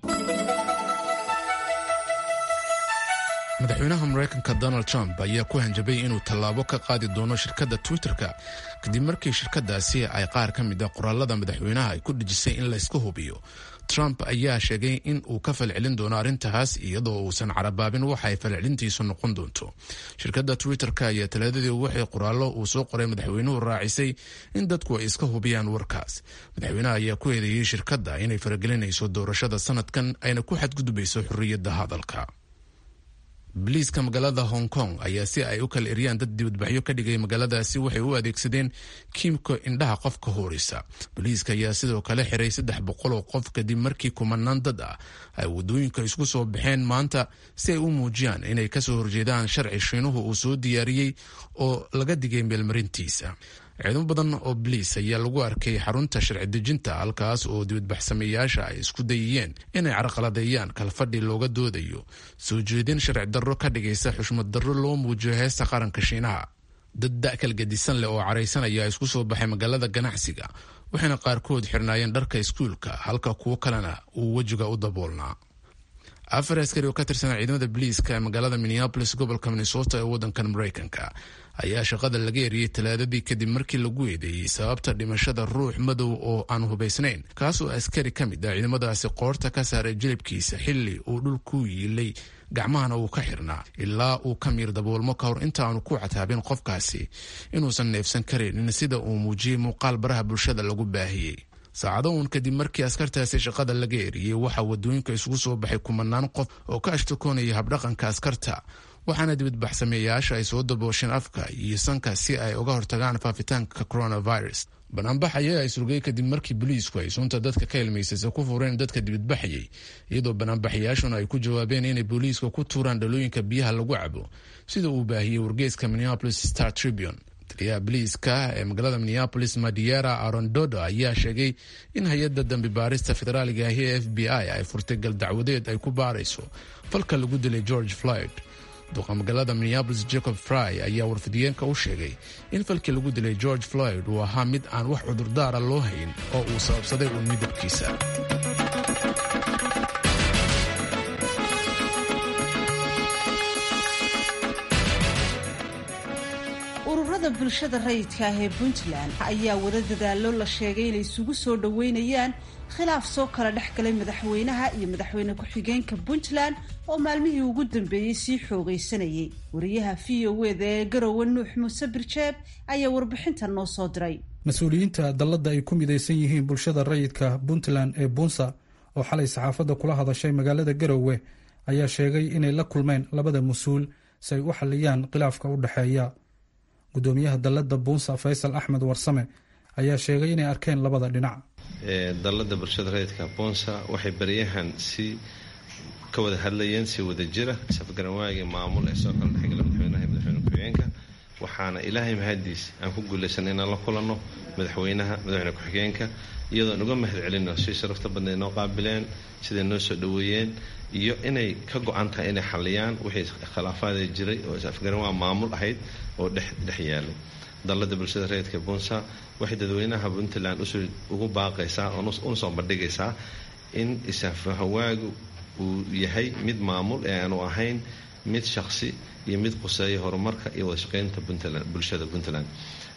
madaxweynaha maraykanka donald trump ayaa ku hanjabay inuu tallaabo ka qaadi doono shirkadda twitter-ka kadib markii shirkadaasi ay qaar ka mid a qoraalada madaxweynaha ay ku dhejisay in layska hubiyo trump ayaa sheegay in uu ka falcelin doono arrintaas iyadoo uusan carabaabin waxa ay falcelintiisu noqon doonto shirkadda twitter-ka ayaa talaadadii waxay qoraallo uu soo qoray madaxweynuhu raacisay in dadku ay iska hubiyaan warkaas madaxweynaha ayaa ku eedeeyey shirkadda inay faragelinayso doorashada sanadkan ayna ku xadgudbayso xorriyadda hadalka boliiska magaalada hong kong ayaa si ay u kala eryaan dad dibadbaxyo ka dhigay magaaladaasi waxay u adeegsadeen kiimka indhaha qofka hoorisa boliiska ayaa sidoo kale xiray saddex boqol oo qof kadib markii kumanaan dad ah ay wadooyinka isku soo baxeen maanta si ay u muujiyaan inay kasoo horjeedaan sharci shiinuhu uu soo diyaariyey oo laga digay meelmarintiisa ciidamo badan oo boliis ayaa lagu arkay xarunta sharci dejinta halkaas oo dibadbaxsameeyaasha ay isku dayiyeen inay carqaladeeyaan kalfadhi looga doodayo soo jeedin sharci darro ka dhigaysa xushmad darro loo muujiyo heesta qaranka shiinaha dad da-kal gadisan leh oo caraysan ayaa isku soo baxay magaalada ganacsiga waxayna qaarkood xirnaayeen dharka iskuulka halka kuwo kalena uu wejiga u daboolnaa afar askari oo ka tirsan ciidamada boliiska ee magaalada minneabolis gobolka minnesota ee waddankan maraykanka ayaa shaqada laga eriyey talaadadii kadib markii lagu eedeeyey sababta dhimashada ruux madow oo aan hubaysnayn kaasoo askari ka mid ah ciidamadaasi qoorta ka saaray jilibkiisa xilli uu dhul ku yiilay gacmahana uu ka xirnaa ilaa uu ka miir daboolmo ka hor intaanu ku cataabin qofkaasi inuusan neefsan karaynin sida uu muujiyey muuqaal baraha bulshada lagu baahiyey saacado uun kadib markii askartaasi shaqada laga eriyey waxaa wadooyinka isugu soo baxay kumanaan qof oo ka ashtakoonaya habdhaqanka askarta waxaana dibadbaxsameeyayaasha ay soo daboosheen afka iyo sanka si ay uga hortagaan faafitaanka coronavirus banaanbax ayaa ay surgay kadib markii boliisku ay sunta dadka ka ilmaysaysa ku fureen dadka dibadbaxayay iyadoo banaanbaxayaashuna ay ku jawaabeen inay booliiska ku tuuraan dhalooyinka biyaha lagu cabo sida uu baahiyey wargeeska minneapolis star tribune taliyaha boliiska ee magaalada minneapolis madiera arondodo ayaa sheegay in hay-adda dambi baarista federaaliga ahi ee f b i ay furtay gal dacwadeed ay ku baarayso falka lagu dilay george floyd duqa magaalada minneabolis jacob fry ayaa warfidiyeenka u sheegay in falkii lagu dilay george floyd uu ahaa mid aan wax cudurdaara loo hayn oo uu sababsaday uun midabkiisa ururada bulshada rayidka ah ee puntland ayaa wada dadaalo la sheegay inay isugu soo dhoweynayaan khilaaf soo kala dhex galay madaxweynaha iyo madaxweyne ku-xigeenka puntland oo maalmihii ugu dambeeyey sii xoogaysanayay wariyaha v o eda ee garowe nuux muuse birjeeb ayaa warbixintan noo soo diray mas-uuliyiinta dalladda ay ku midaysan yihiin bulshada rayidka puntland ee bunsa oo xalay saxaafadda kula hadashay magaalada garowe ayaa sheegay inay la kulmeen labada mas-uul si ay u xaliyaan khilaafka u dhexeeya gudoomiyaha dalladda buunsa faysal axmed warsame ayaa sheegay inay arkeen labada dhinac dalladda bulshada rayidka buunsa waxay baryahan si ka wada hadlayeen si wada jira safgaranwaagii maamul ee soo kala dhexgala madaxweynaha iyo madaxweyne ku-xigeenka waxaana ilaahay mahadiis aan ku guulaysanay inaan la kulanno madaxweynaha madaxweyne ku-xigeenka iyadoon uga mahad celino si sharafta badnayd noo qaabileen siday noo soo dhoweeyeen iyo inay ka go-an tahay inay xaliyaan wixii khilaafaada jiray oo is-afgaranwaa maamul ahayd oo dhex yaalay dalladda bulshada rayidka bunsa waxay dadweynaha puntland ugu baaqaysaa una soo bandhigaysaa in isafahawaagu uu yahay mid maamul ee aanu ahayn mid shaqsi iyo mid quseeya horumarka iyo wadashaqeynta bulshada puntland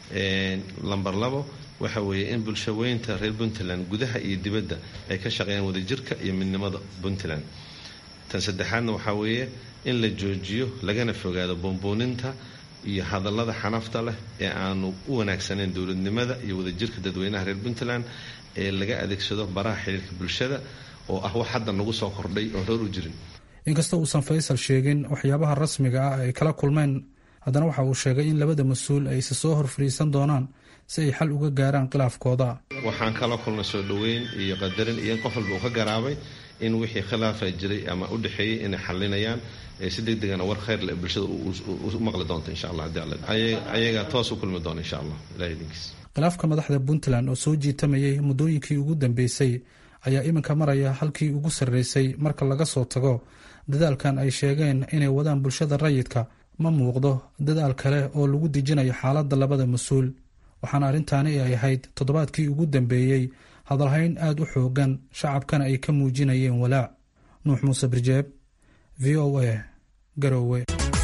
lamber labo waxa weeye in bulshaweynta reer puntland gudaha iyo dibadda ay ka shaqeeyaan wadajirka iyo midnimada puntland tan saddexaadna waxaa weeye in la joojiyo lagana fogaado buunbuuninta iyo hadallada xanafta leh ee aanu u wanaagsanayn dowladnimada iyo wadajirka dadweynaha reer puntland ee laga adeegsado baraha xiriirka bulshada oo ah wax hadda nagu soo kordhay oon hor u jirin inkasta uusan faysal sheegin waxyaabaha rasmiga ah ay kala kulmeen haddana waxa uu sheegay in labada mas-uul ay isa soo hor fadhiisan doonaan si ay xal uga gaaraan khilaafkooda waxaan kala kulnay soo dhoweyn iyo qadarin iyo in qof walba uu ka garaabay in wixii khilaafa jiray ama u dhexeeyey inay xalinayaan si deg degana war khayr leh bulshada u maqli doonta insha allah hadii alla ayaga toos u kulmi doona insha allah ilahay idinkiis khilaafka madaxda puntland oo soo jiitamayay muddooyinkii ugu dambeysay ayaa iminka maraya halkii ugu sarreysay marka laga soo tago dadaalkan ay sheegeen inay wadaan bulshada rayidka ma muuqdo dadaal kale oo lagu dejinayo xaaladda labada mas-uul waxaana arrintaani ay ahayd toddobaadkii ugu dambeeyey hadalhayn aad u xoogan shacabkana ay ka muujinayeen walaac nuux muuse birjeeb v o a garowe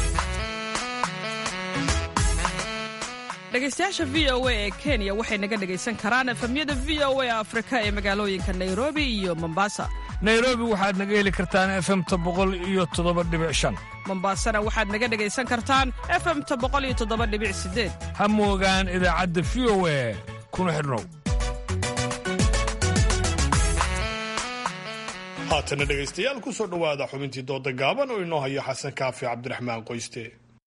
dhegaystayaasha v o a ee kenya waxay naga dhegaysan karaan efamyada v o a afrika ee magaalooyinka nairobi iyo mombasa nairobi waxaad naga heli kartaan efemta boqol iyo toddoba dhibic shan mombasana waxaad naga dhegaysan kartaan efemta boqol iyo toddoba dhibic sideed ha moogaan idaacadda v o a kuna xidhnow haatana dhegaystayaal ku soo dhowaada xubintii dooda gaaban oo inoo hayo xasan kaafi cabdiraxmaan qoyste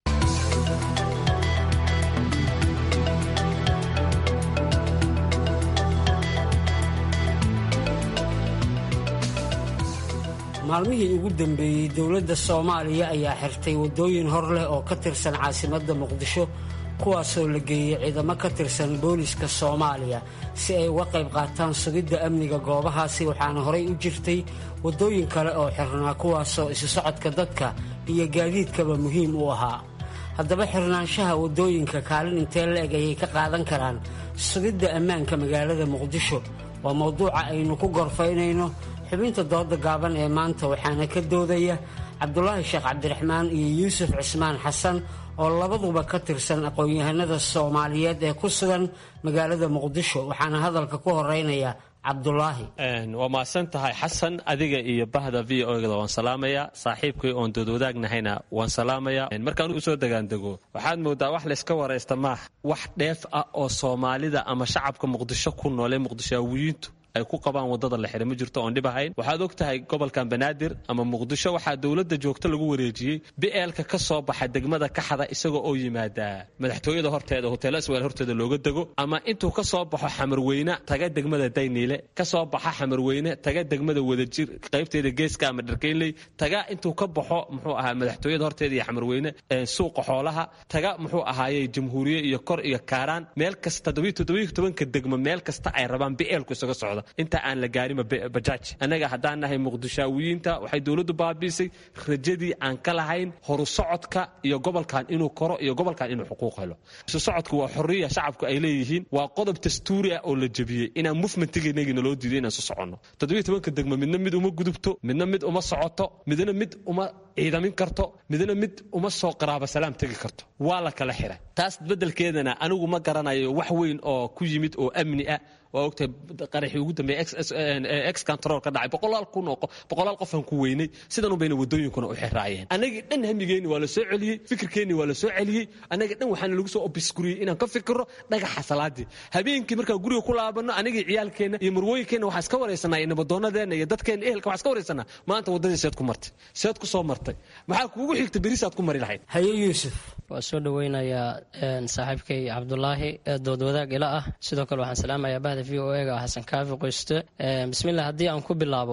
maalmihii ugu dambeeyey dowladda soomaaliya ayaa xirtay waddooyin hor leh oo ka tirsan caasimadda muqdisho kuwaasoo la geeyey ciidamo ka tirsan booliska soomaaliya si ay uga qayb qaataan sugidda amniga goobahaasi waxaana horay u jirtay waddooyin kale oo xirnaa kuwaasoo isu socodka dadka iyo gaadiidkaba muhiim u ahaa haddaba xirnaanshaha waddooyinka kaalin intee la-eg ayay ka qaadan karaan sugidda ammaanka magaalada muqdisho waa mowduuca aynu ku gorfaynayno xubinta dooda gaaban ee maanta waxaana ka doodaya cabdulaahi sheekh cabdiraxmaan iyo yuusuf cismaan xasan oo labaduba ka tirsan aqoon-yahanada soomaaliyeed ee ku sugan magaalada muqdisho waxaana hadalka ku horeynaya cabdulaahi waa mahadsan tahay xasan adiga iyo bahda v o da waan salaamaya saaxiibkay oon doodwadaagnahayna waan salaamaya markaan usoo degaandego waxaad moodaa wax layska waraysta maaha wax dheef ah oo soomaalida ama shacabka muqdisho ku noolee muqdishaawiyiintu ay ku qabaan wadada la xidha ma jirto oon dhib ahayn waxaad og tahay gobolkan banaadir ama muqdisho waxaa dowladda joogto lagu wareejiyey bi'eelka ka soo baxa degmada kaxda isagoo oo yimaadaa madaxtooyada horteeda hoteelo isweel horteeda looga dego ama intuu ka soo baxo xamarweyne taga degmada dayniile ka soo baxa xamarweyne taga degmada wadajir qaybteeda geeska ama dharkeynley taga intuu ka baxo muxuu ahaa madaxtooyada horteeda iyo xamarweyne suuqa xoolaha taga muxuu ahaaye jamhuuriye iyo kor iyo kaaraan meel kasta todobanka degmo meel kasta ay rabaan bi'eelku isaga socda inta aan la gaarinba bajaaj annaga haddaan nahay muqdishaawiyiinta waxay dowladdu baabiisay rajadii aan ka lahayn horu socodka iyo gobolkan inuu koro iyo gobolkan inuu xuquuq helo isu socodku waa xorriya shacabku ay leeyihiin waa qodob dastuuri ah oo la jebiyey inaan mufmentigeennagii naloo diiday inaan su soconno toddobiyo tobanka degmo midna mid uma gudubto midna mid uma socoto midna mid uma ciidamin karto midna mid uma soo qaraaba salaam tegi karto waa la kala xiray taas beddelkeedana anigu ma garanayo wax weyn oo ku yimid oo amni ah waa ogtahay qaraxii ugu dambeeyey ex control ka dhacay boqolaal kun oo boqolaal qofaan ku weynay sidan unbayna waddooyinkuna u xiraayeen annagii dhan hamigeenni waa la soo celiyey fikirkeenni waa la soo celiyey annagii dhan waxaana lagu soo obiskuriyey inaan ka fikirro dhagaxa salaadii habeenkii markaan guriga ku laabanno anagii ciyaalkeenna iyo marwooyinkeenna waxaa iska waraysanaa iyo nabaddoonnadeenna iyo dadkeenna ehelka waxaa iska waraysanaa maanta waddadii seed ku martay seed ku soo martay maxaa kuugu xigta berisaad ku mari lahayd haye yuusuf waa soo dhoweynayaa saaxiibkay cabdulaahi dood wadaag ila ah sidoo kale waxaan salaamayaa bahda v o ega xasan kaafi qoyste bismillah haddii aan ku bilaabo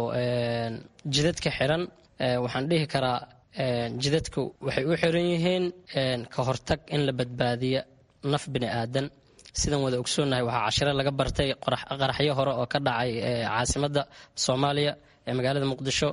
jidadka xiran waxaan dhihi karaa jidadku waxay u xiran yihiin ka hortag in la badbaadiyo naf bini aadan sidan wada ogsoonnahay waxaa cashiro laga bartay qaraxyo hore oo ka dhacay caasimadda soomaaliya ee magaalada muqdisho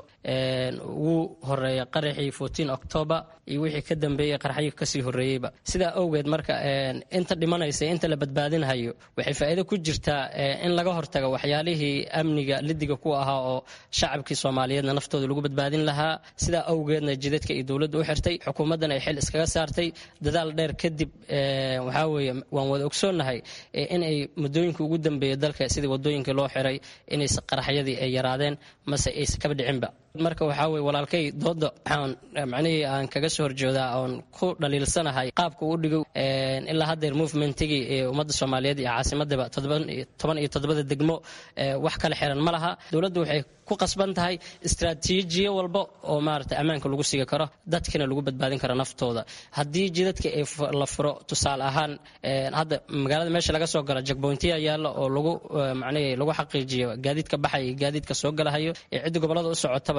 wuu horeeya qaraxii fourteen october iyo wixii ka dambeeyey qaraxyo kasii horeeyeyba sidaa awgeed marka inta dhimanaysa inta la badbaadinhayo waxay faa'iido ku jirtaa in laga hortago waxyaalihii amniga lidiga ku ahaa oo shacabkii soomaaliyeedna naftooda lagu badbaadin lahaa sidaa awgeedna jidadka iyo dowladda u xirtay xukuumaddan ay xil iskaga saartay dadaal dheer kadib waxaa weeye waan wada ogsoonnahay in ay muddooyinka ugu dambeeya dalka sidii wadooyinkii loo xiray inay qaraxyadii ay yaraadeen mase aysa kaba dhicinba marka waxaa weye walaalkay dooda waxaan macnihii aan kaga soo horjoodaa oon ku dhaliilsanahay qaabka uu dhigo ilaa haddeer movementigii ee ummadda soomaaliyeed iyo caasimadaba toban iyo toddobada degmo wax kala xiran ma laha dowladdu waxay ku qasban tahay istraatiijiyo walba oo maarata ammaanka lagu sigi karo dadkina lagu badbaadin karo naftooda haddii jidadka la furo tusaale ahaan hadda magaalada meesha laga soo galo jagboyntiya yaalla oo lagu macnihii lagu xaqiijiyo gaadiidka baxaya iyo gaadiidka soo galahayo ee cidda gobollada u socotaba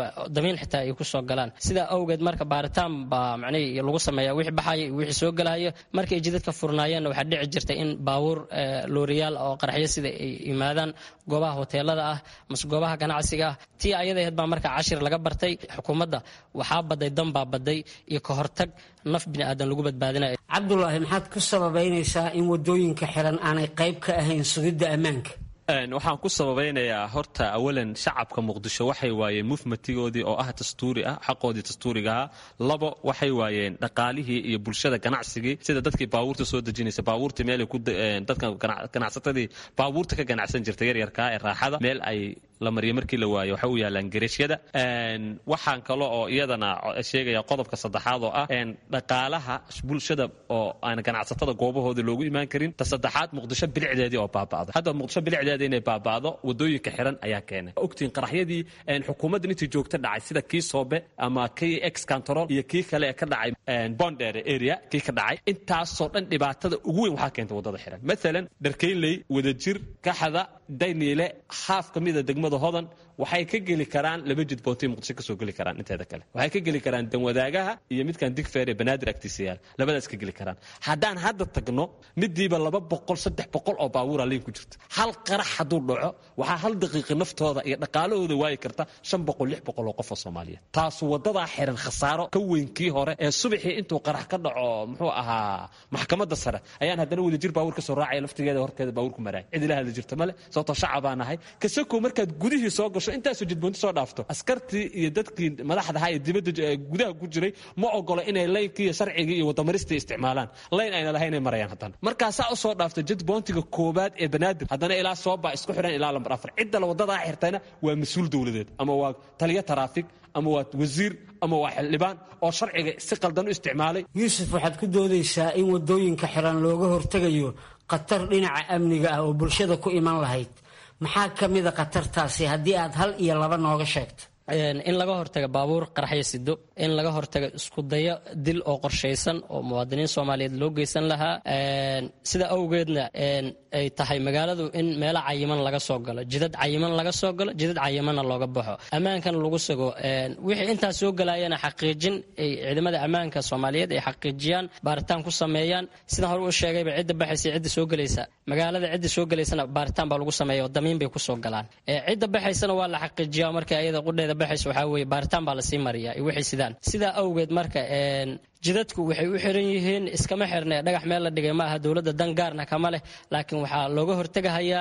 damiin xitaa ay kusoo galaan sidaa awgeed marka baaritaan baa macnihii lagu sameeya wixii baxaya iyo wixii soo galaya markay jidadka furnaayeenna waxaa dhici jirtay in baabuur looriyaal oo qaraxyo sida ay yimaadaan goobaha hoteelada ah mase goobaha ganacsiga ah tii ayada ahayd baa marka cashir laga bartay xukuumadda waxaa baday danbaa baday iyo ka hortag naf bini aadan lagu badbaadinayo cabdulaahi maxaad ku sababaynaysaa in wadooyinka xiran aanay qayb ka ahayn sugidda ammaanka waxaan ku sababeynayaa horta awalan shacabka muqdisho waxay waayeen mufmatigoodii oo ah dastuuri ah xaqoodii dastuurigaha labo waxay waayeen dhaqaalihii iyo bulshada ganacsigii sida dadkii baabuurta soo dejinaysa baabuurta meelay ku dadka ganacsatadii baabuurta ka ganacsan jirta yaryarkaa ee raaxada meel ay la mariyo markii la waayo waxay u yaalaan gereeshyada waxaan kale oo iyadana sheegaya qodobka saddexaad oo ah dhaqaalaha bulshada oo aan ganacsatada goobahooda loogu imaan karin ta saddexaad muqdisho bilicdeedii oo baaba'da hadda muqdisho bilicdeeda inay baaba'do wadooyinka xiran ayaa keenay ogtiin qaraxyadii xukuumadda intii joogta dhacay sida kii soobe ama kii ex control iyo kii kale ee ka dhacay bondere area kii ka dhacay intaasoo dhan dhibaatada ugu weyn waxaa keentay wadada xiran maalan dharkeynley wadajir kaxada dayniile haaf ka mida degmada hodan waxay ka geli karaan laba jidboontay muqdisho kasoo geli karaan inteeda kale waxay ka geli karaan danwadaagaha iyo midkan digfeer ee banaadir agtiisa yaal labadaas ka geli karaan haddaan hadda tagno midiiba laba boqol saddex boqol oo baabuura liin ku jirta hal qarax hadduu dhaco waxaa hal daqiiqi naftooda iyo dhaqaalahooda waayi karta shan boqol lix boqol oo qof oo soomaaliyeed taasu wadadaa xiran khasaaro ka weyn kii hore ee subaxii intuu qarax ka dhaco muxuu ahaa maxkamadda sare ayaan haddana wadajir baabuur kasoo raacaya laftigeeda horteeda baabuurku maraaya cid ila hadli jirta male sababtoo shacabaa nahay kasakow markaad gudihii soo gasho intaasoo jidboonti soo dhaafto askartii iyo dadkii madaxdaha ee dibadda gudaha ku jiray ma ogolo inay laynkii iyo sharcigii iyo wadamaristii isticmaalaan layn ayna lahayn inay marayaan haddana markaasaa u soo dhaafta jidboontiga koobaad ee banaadir haddana ilaa sooba isku xidhan ilaa lambar afar cidda la wadadaa xirtayna waa mas-uul dowladeed ama waa taliyo taraafig ama waa wasiir ama waa xildhibaan oo sharciga si qaldan u isticmaalay yuusuf waxaad ku doodaysaa in wadooyinka xiran looga hortegayo khatar dhinaca amniga ah oo bulshada ku iman lahayd maxaa ka mida khatartaasi haddii aad hal iyo laba nooga sheegto in laga hortaga baabuur qaraxyo sido in laga hortaga iskudayo dil oo qorshaysan oo muwaadiniin soomaaliyeed loo geysan lahaa sida awgeedna ay tahay magaaladu in meelo cayiman laga soo galo jidad cayiman laga soo galo jidad cayimanna looga baxo ammaankan lagu sugo wixii intaas soo galayana xaqiijin ay ciidamada ammaanka soomaaliyeed ay xaqiijiyaan baaritaan ku sameeyaan sidaan hore u sheegayba cidda baxaysa cidda soo gelaysa magaalada cidda soo gelaysana baaritaan baa lagu sameeya oo damiin bay kusoo galaan cidda baxaysana waa la xaqiijiyaa marka ayada qudheeda baxaysa waxaa weeye baaritaan baa lasii mariyaa iyo wixii sidaan sidaa awgeed marka jidadku waxay u xiran yihiin iskama xirne dhagax meel la dhigay ma aha dowladda dan gaarna kama leh laakiin waxaa looga hortegahayaa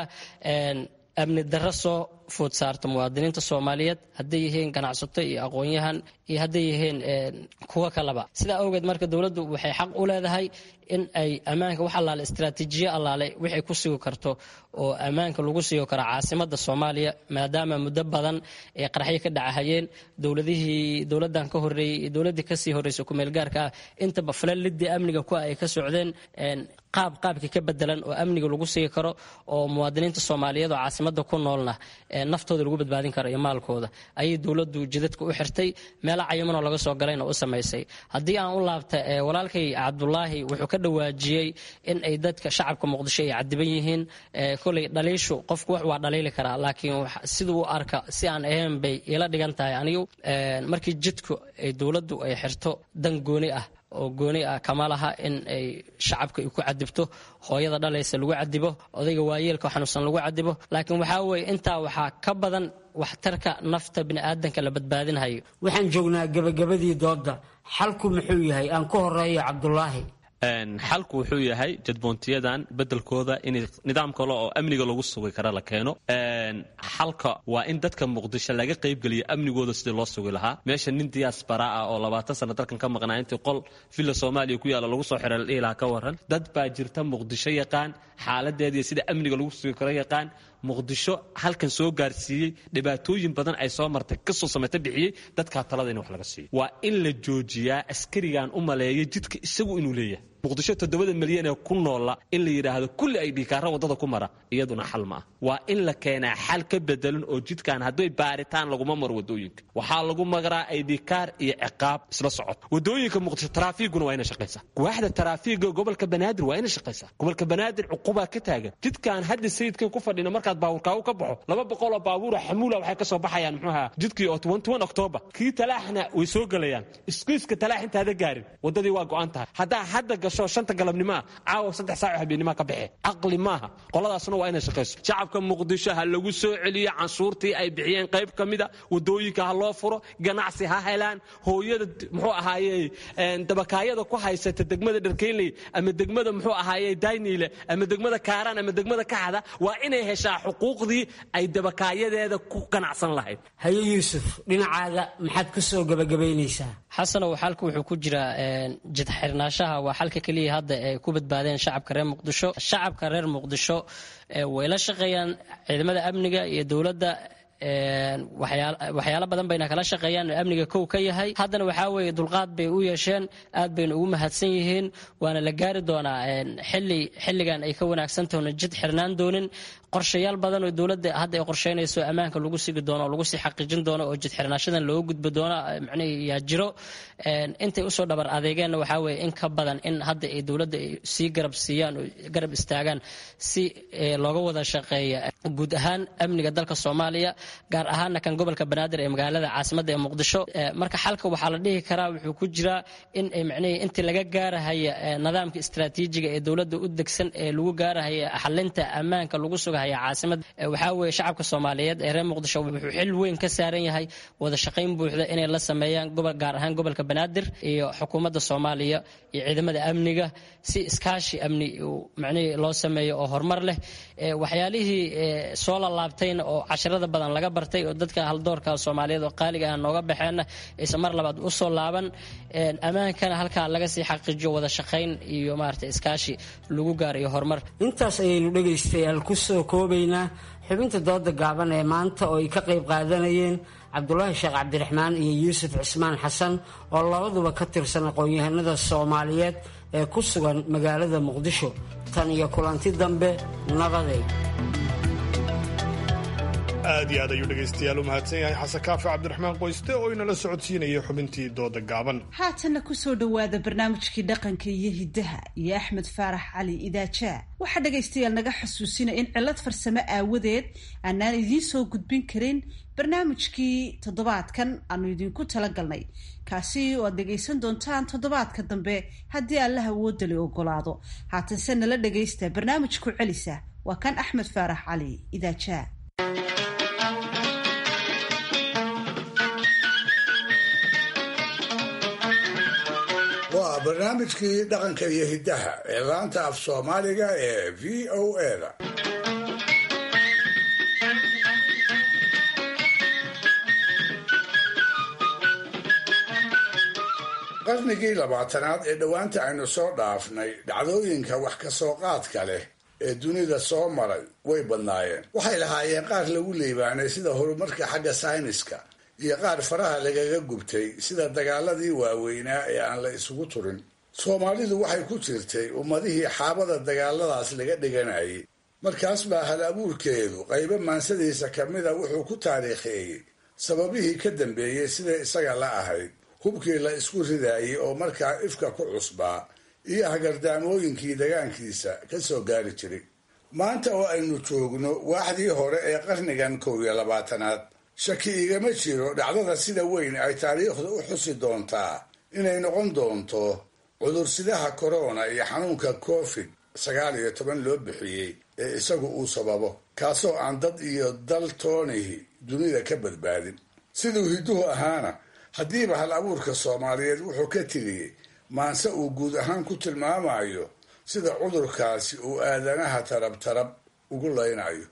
amni darro soo food saarta muwaadiniinta soomaaliyeed hadday yihiin ganacsato iyo aqoon-yahan iyo hadday yihiin kuwo kaleba sidaa awgeed marka dowladdu waxay xaq u leedahay in ay ammaanka wax allaale istraatiijiyo allaale wixay ku sugi karto oo ammaanka lagu sugi karo caasimada soomaaliya maadaama muddo badan ay qaraxyo ka dhacahayeen dowladihii dowladan ka horeeyey iyo dowladii kasii horeysa kumeelgaarka ah intaba falalidii amniga ku ay ka socdeen qaab qaabkii ka bedelan oo amniga lagu sigi karo oo muwaadiniinta soomaaliyeed oo caasimada ku noolna naftooda lagu badbaadin karo iyo maalkooda ayay dowladdu jidadka u xirtay meelo cayimanoo laga soo galayna u samaysay haddii aan u laabta walaalkay cabdulaahi wuxuu ka dhawaajiyey in ay dadka shacabka muqdisho ay cadiban yihiin koley dhaliishu qofku wax waa dhaliili karaa laakiin siduu u arka si aan ahayn bay ila dhigan tahay anigu markii jidku ay dowladdu ay xirto dan gooni ah oo gooni ah kama laha in ay shacabka ku cadibto hooyada dhalaysa lagu cadibo odayga waayeelka xanuunsan lagu cadibo laakiin waxaa weeye intaa waxaa ka badan waxtarka nafta biniaadanka la badbaadinhayo waxaan joognaa gebagabadii dooda xalku muxuu yahay aan ku horeeyo cabdulaahi xalku wuxuu yahay jadboontiyadan bedelkooda in nidaam kale oo amniga lagu sugi kara la keeno xalka waa in dadka muqdisho laga qaybgeliyo amnigooda sidii loo sugi lahaa meesha nin diyaasbara ah oo labaatan sano dalkan ka maqnaa intii qol villa soomaaliya ku yaalla lagu soo xiray la dhihi lahaa ka waran dad baa jirta muqdisho yaqaan xaaladeeda iyo sida amniga lagu sugi karo yaqaan muqdisho halkan soo gaarsiiyey dhibaatooyin badan ay soo martay kasoo samayta bixiyey dadkaa talada in wax laga siiyo waa in la joojiyaa askarigan u maleeya jidka isagu inuu leeyahay muqdisho toddobada milyan ee ku noola in la yidhaahdo kulli ay dhiikaaraan waddada ku mara iyaduna xal ma ah waa in la keenaa xal ka bedelan oo jidkan hadday baaritaan laguma maro waddooyinka waxaa lagu magaraa aydhikaar iyo ciqaab isla socod waddooyinka muqdisho taraafiiguna waa inay shaqaysaa waaxda taraafiiga gobolka banaadir waa inay shaqaysaa gobolka banaadir cuqubaa ka taagan jidkan hadda sayidkan ku fadhina markaad baabuurkaagu ka baxo laba boqoloo baabuura xamuula waxay ka soo baxayaan muxuuha jidkii oo octoobar kii talaaxna way soo gelayaan iskiiska talaax intaada gaarin waddadii waa go'an tahay haddaa hadda gasho shanta galabnimaa caawa saddex saaco habeennimaa ka baxe caqli maaha qoladaasna waa inay shaqayso shacabka muqdisho ha lagu soo celiyo canshuurtii ay bixiyeen qayb ka mida waddooyinka ha loo furo ganacsi ha helaan hooyada muxuu ahaaye dabakaayada ku haysata degmada dharkeynley ama degmada muxuu ahaaye dayniile ama degmada kaaraan ama degmada kaxda waa inay heshaa xuquuqdii ay dabakaayadeeda ku ganacsan lahayd haye yuusuf dhinacaaga maxaad ku soo gabagabaynaysaa xasanow xalka wuxuu ku jiraa jid xirnaashaha waa xalka keliya hadda ay ku badbaadeen shacabka reer muqdisho shacabka reer muqdisho way la shaqeeyaan ciidamada amniga iyo dowladda waxyaalo badan bayna kala shaqeeyaan amniga kow ka yahay haddana waxaa weeye dulqaad bay u yeesheen aad bayna ugu mahadsan yihiin waana la gaari doonaa xili xilligan ay ka wanaagsantahoona jid xirnaan doonin qorshayaal badan oo dowladda hadda ay qorsheynayso ammaanka lagu sigi doono oo lagu sii xaqiijin doono oo jid xirnaashadan looga gudbi doono macnihii yaa jiro intay usoo dhabar adeegeenna waxaa weeye in ka badan in hadda ay dowladda ay sii garab siiyaan oo garab istaagaan si looga wada shaqeeya guud ahaan amniga dalka soomaaliya gaar ahaana kan gobolka banaadir ee magaalada caasimadda ee muqdisho marka xalka waxaa la dhihi karaa wuxuu ku jiraa in ay macnihii intii laga gaarahaya nidaamka istaraatiijiga ee dowladda u degsan ee lagu gaarahaya xalinta ammaanka lagu sugahaya caasimad waxaa weeye shacabka soomaaliyeed ee reer muqdisho wuxuu xil weyn ka saaran yahay wada shaqayn buuxda inay la sameeyaan gobol gaar ahaan gobolka banaadir iyo xukuumadda soomaaliya iyo ciidamada amniga si iskaashi amni macnihii loo sameeyo oo horumar leh waxyaalihii soo lalaabtayna oo casharada badan laga bartay oo dadka haldoorka soomaaliyeed oo qaaliga ah nooga baxeenna aysan mar labaad u soo laaban ammaankana halkaa laga sii xaqiijiyo wada shaqayn iyo maarata iskaashi lagu gaaro iyo horumar intaas ayaynu dhegaystayaal ku soo koobaynaa xubinta dooda gaaban ee maanta oo ay ka qayb qaadanayeen cabdulaahi sheekh cabdiraxmaan iyo yuusuf cismaan xasan oo labaduba ka tirsan aqoon-yahanada soomaaliyeed ee ku sugan magaalada muqdisho tan iyo kulanti dambe nabaday aad iyo aad ayuu dhegaystayaal u mahadsan yahay xasan kaafi cabdiraxmaan qoyste oo inala socodsiinaya xubintii dooda gaaban haatanna kusoo dhowaada barnaamijkii dhaqanka iyo hiddaha iyo axmed faarax cali idaajaa waxaa dhegaystayaal naga xasuusinaya in cillad farsamo aawadeed aanaan idiin soo gudbin karin barnaamijkii toddobaadkan aanu idinku talagalnay kaasi oo aad dhegaysan doontaan toddobaadka dambe haddii allaha woodali ogolaado haatanse nala dhagaysta barnaamijku celisa waa kan axmed faarax cali idaajaa waa barnaamijkii dhaqanka iyo hiddaha ee laanta af soomaaliga ee v o eda qarnigii labaatanaad ee dhowaanta aynu soo dhaafnay dhacdooyinka wax ka soo qaadka leh ee dunida soo maray way badnaayeen waxay lahaayeen qaar lagu liibaanay sida horumarka xagga sayniska iyo qaar faraha lagaga gubtay sida dagaaladii waaweynaa ee aan la isugu turin soomaalidu waxay ku jirtay ummadihii xaabada dagaaladaas laga dhiganayay markaas baa hal abuurkeedu qaybo maansadiisa ka mida wuxuu ku taariikheeyey sababihii ka dambeeyey siday isaga la ahayd hubkii la isku ridaayey oo markaa ifka ku cusbaa iyo hagardaamooyinkii dagaankiisa ka soo gaari jiray maanta oo aynu joogno waaxdii hore ee qarnigan kow iyo labaatanaad shaki igama jiro dhacdada sida weyn ay taariikhdu u xusi doontaa inay noqon doonto cudursidaha korona iyo xanuunka covid sagaal iyo toban loo bixiyey ee isagu uu sababo kaasoo aan dad iyo dal toonihi dunida ka badbaadin siduu hidduhu ahaana haddiiba hal abuurka soomaaliyeed wuxuu ka tiriyey maanse uu guud ahaan ku tilmaamayo sida cudurkaasi uu aadanaha tarab tarab ugu laynayo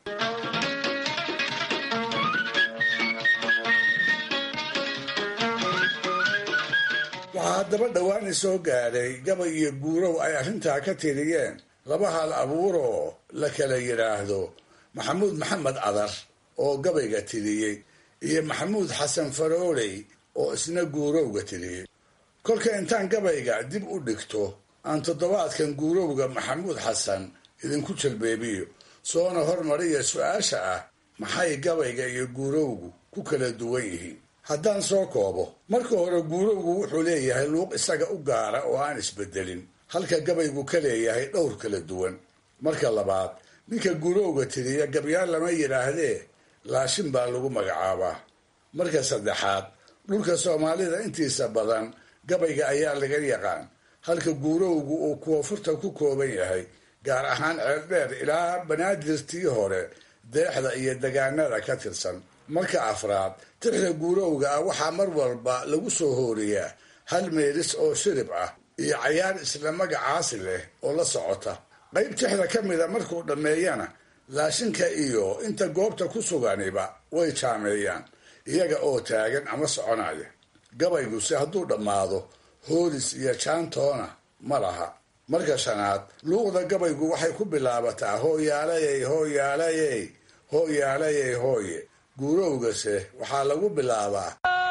waxaa haddaba dhowaani soo gaadhay gabay iyo guurow ay arrintaa ka tiriyeen laba hal abuuroo la kala yidhaahdo maxamuud maxamed cadar oo gabayga tiriyey iyo maxamuud xasan farooley oo isna guurowga tiriyey kolka intaan gabayga dib u dhigto aan toddobaadkan guurowga maxamuud xasan idinku jalbeebiyo soona hormariya su-aasha ah maxay gabayga iyo guurowgu ku kala duwan yihiin haddaan soo koobo marka hore guurowgu wuxuu leeyahay luuq isaga u gaara oo aan isbedelin halka gabaygu ka leeyahay dhowr kala duwan marka labaad ninka guurowga tiriya gabyaan lama yidhaahdee laashin baa lagu magacaabaa marka saddexaad dhulka soomaalida intiisa badan gabayga ayaa laga yaqaan halka guurowgu uu koonfurta ku kooban yahay gaar ahaan ceeldheer ilaa banaadirtii hore deexda iyo degaanada ka tirsan marka afraad tixda guurowga ah waxaa mar walba lagu soo hooriyaa hal meelis oo shirib ah iyo cayaar isla magacaasi leh oo la socota qayb tixda ka mida markuu dhammeeyana laashinka iyo inta goobta ku suganiba way jaameeyaan iyaga oo taagan ama soconaya gabayguse hadduu dhammaado hoolis iyo jaantoona ma laha marka shanaad luuqda gabaygu waxay ku bilaabataa hooyaalayey hooyaalayey hooyaalayey hooye guurowgase waxaa lagu bilaabaa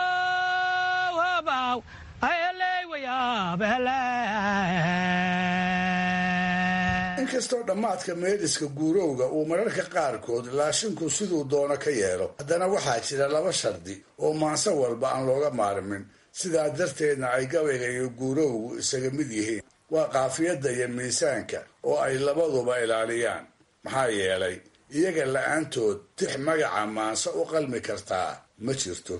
inkastoo dhammaadka meeliska guurowga uu mararka qaarkood laashinku siduu doono ka yeelo haddana waxaa jira laba shardi oo maanse walba aan looga maarmin sidaa darteedna ay gabayga iyo guurowgu isaga mid yihiin waa qaafiyadda iyo miisaanka oo ay labaduba ilaaliyaan maxaa yeelay iyaga la-aantood tix magaca maanse u qalmi kartaa ma jirto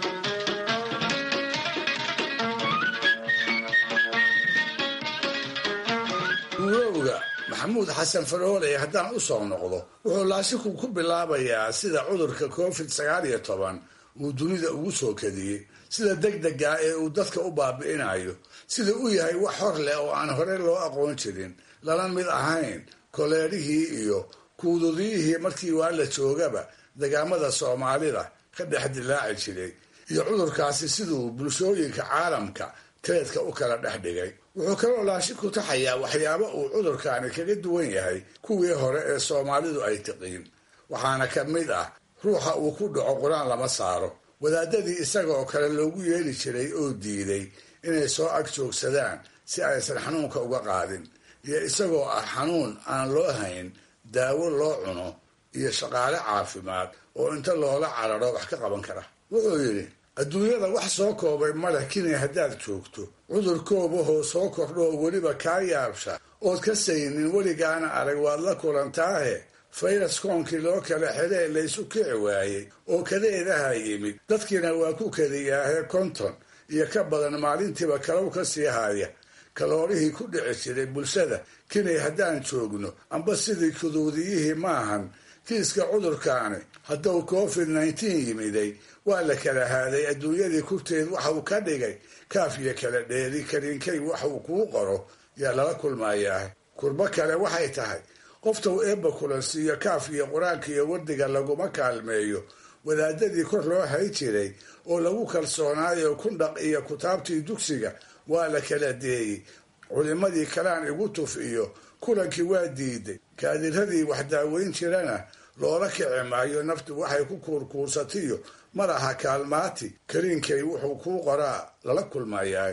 guurowga maxamuud xasan faroole haddaan u soo noqdo wuxuu laashinku ku bilaabayaa sida cudurka covid sagaal iyo toban uu dunida ugu soo kadiyey sida degdega ee uu dadka u baabi'inayo sida u yahay wax hor leh oo aan hore loo aqoon jirin lana mid ahayn koleerihii iyo kuududiyihii markii waa la joogaba degaamada soomaalida ka dhex dilaaci jiray iyo cudurkaasi siduu bulshooyinka caalamka teedka u kala dhex dhigay wuxuu kaloo laashinku taxayaa waxyaabo uu cudurkaani kaga duwan yahay kuwii hore ee soomaalidu ay tiqiin waxaana ka mid ah ruuxa uu ku dhaco qur-aan lama saaro wadaadadii isagaoo kale loogu yeeli jiray oo diiday inay soo ag joogsadaan si aysan xanuunka uga qaadin iyo isagoo ah xanuun aan loo hayn daawo loo cuno iyo shaqaale caafimaad oo inta loola cararo wax ka qaban kara wuxuu yidhi adduunyada wax soo koobay maleh kinay haddaad joogto cudur koobahoo soo kordho oo weliba kaa yaabsha ood ka saynin weligaana arag waad la kulantaahe fayras koonkii loo kala xidee laysu kici waayey oo kadeedaha yimid dadkiina waa ku kadiyaahe konton iyo ka badan maalintiiba kalow ka sii haya kaloorihii ku dhici jiray bulshada kinay haddaan joogno amba sidii kuduudiyihii maahan kiiska cudurkaani hadduu covid nneteen yimiday waa la kala haaday adduunyadii kurteed waxa uu ka dhigay kaaf iyo kala dheeri kariinkay wax uu kuu qoro yaa lala kulmayaa kurbo kale waxay tahay qofta uu eebba kulansiiyo kaaf iyo qur-aanka iyo wardiga laguma kaalmeeyo wadaadadii kor loo hay jiray oo lagu kalsoonaayo kundhaq iyo kutaabtii dugsiga waa la kala deeyey culimadii kalaan igu tuf iyo kulankii waa diiday kaadiradii wax daaweyn jirana loola kici maayo naftu waxay ku kuurkuursatiyo mar aha kaalmaati kariinkay wuxuu kuu qoraa lala kulmayaa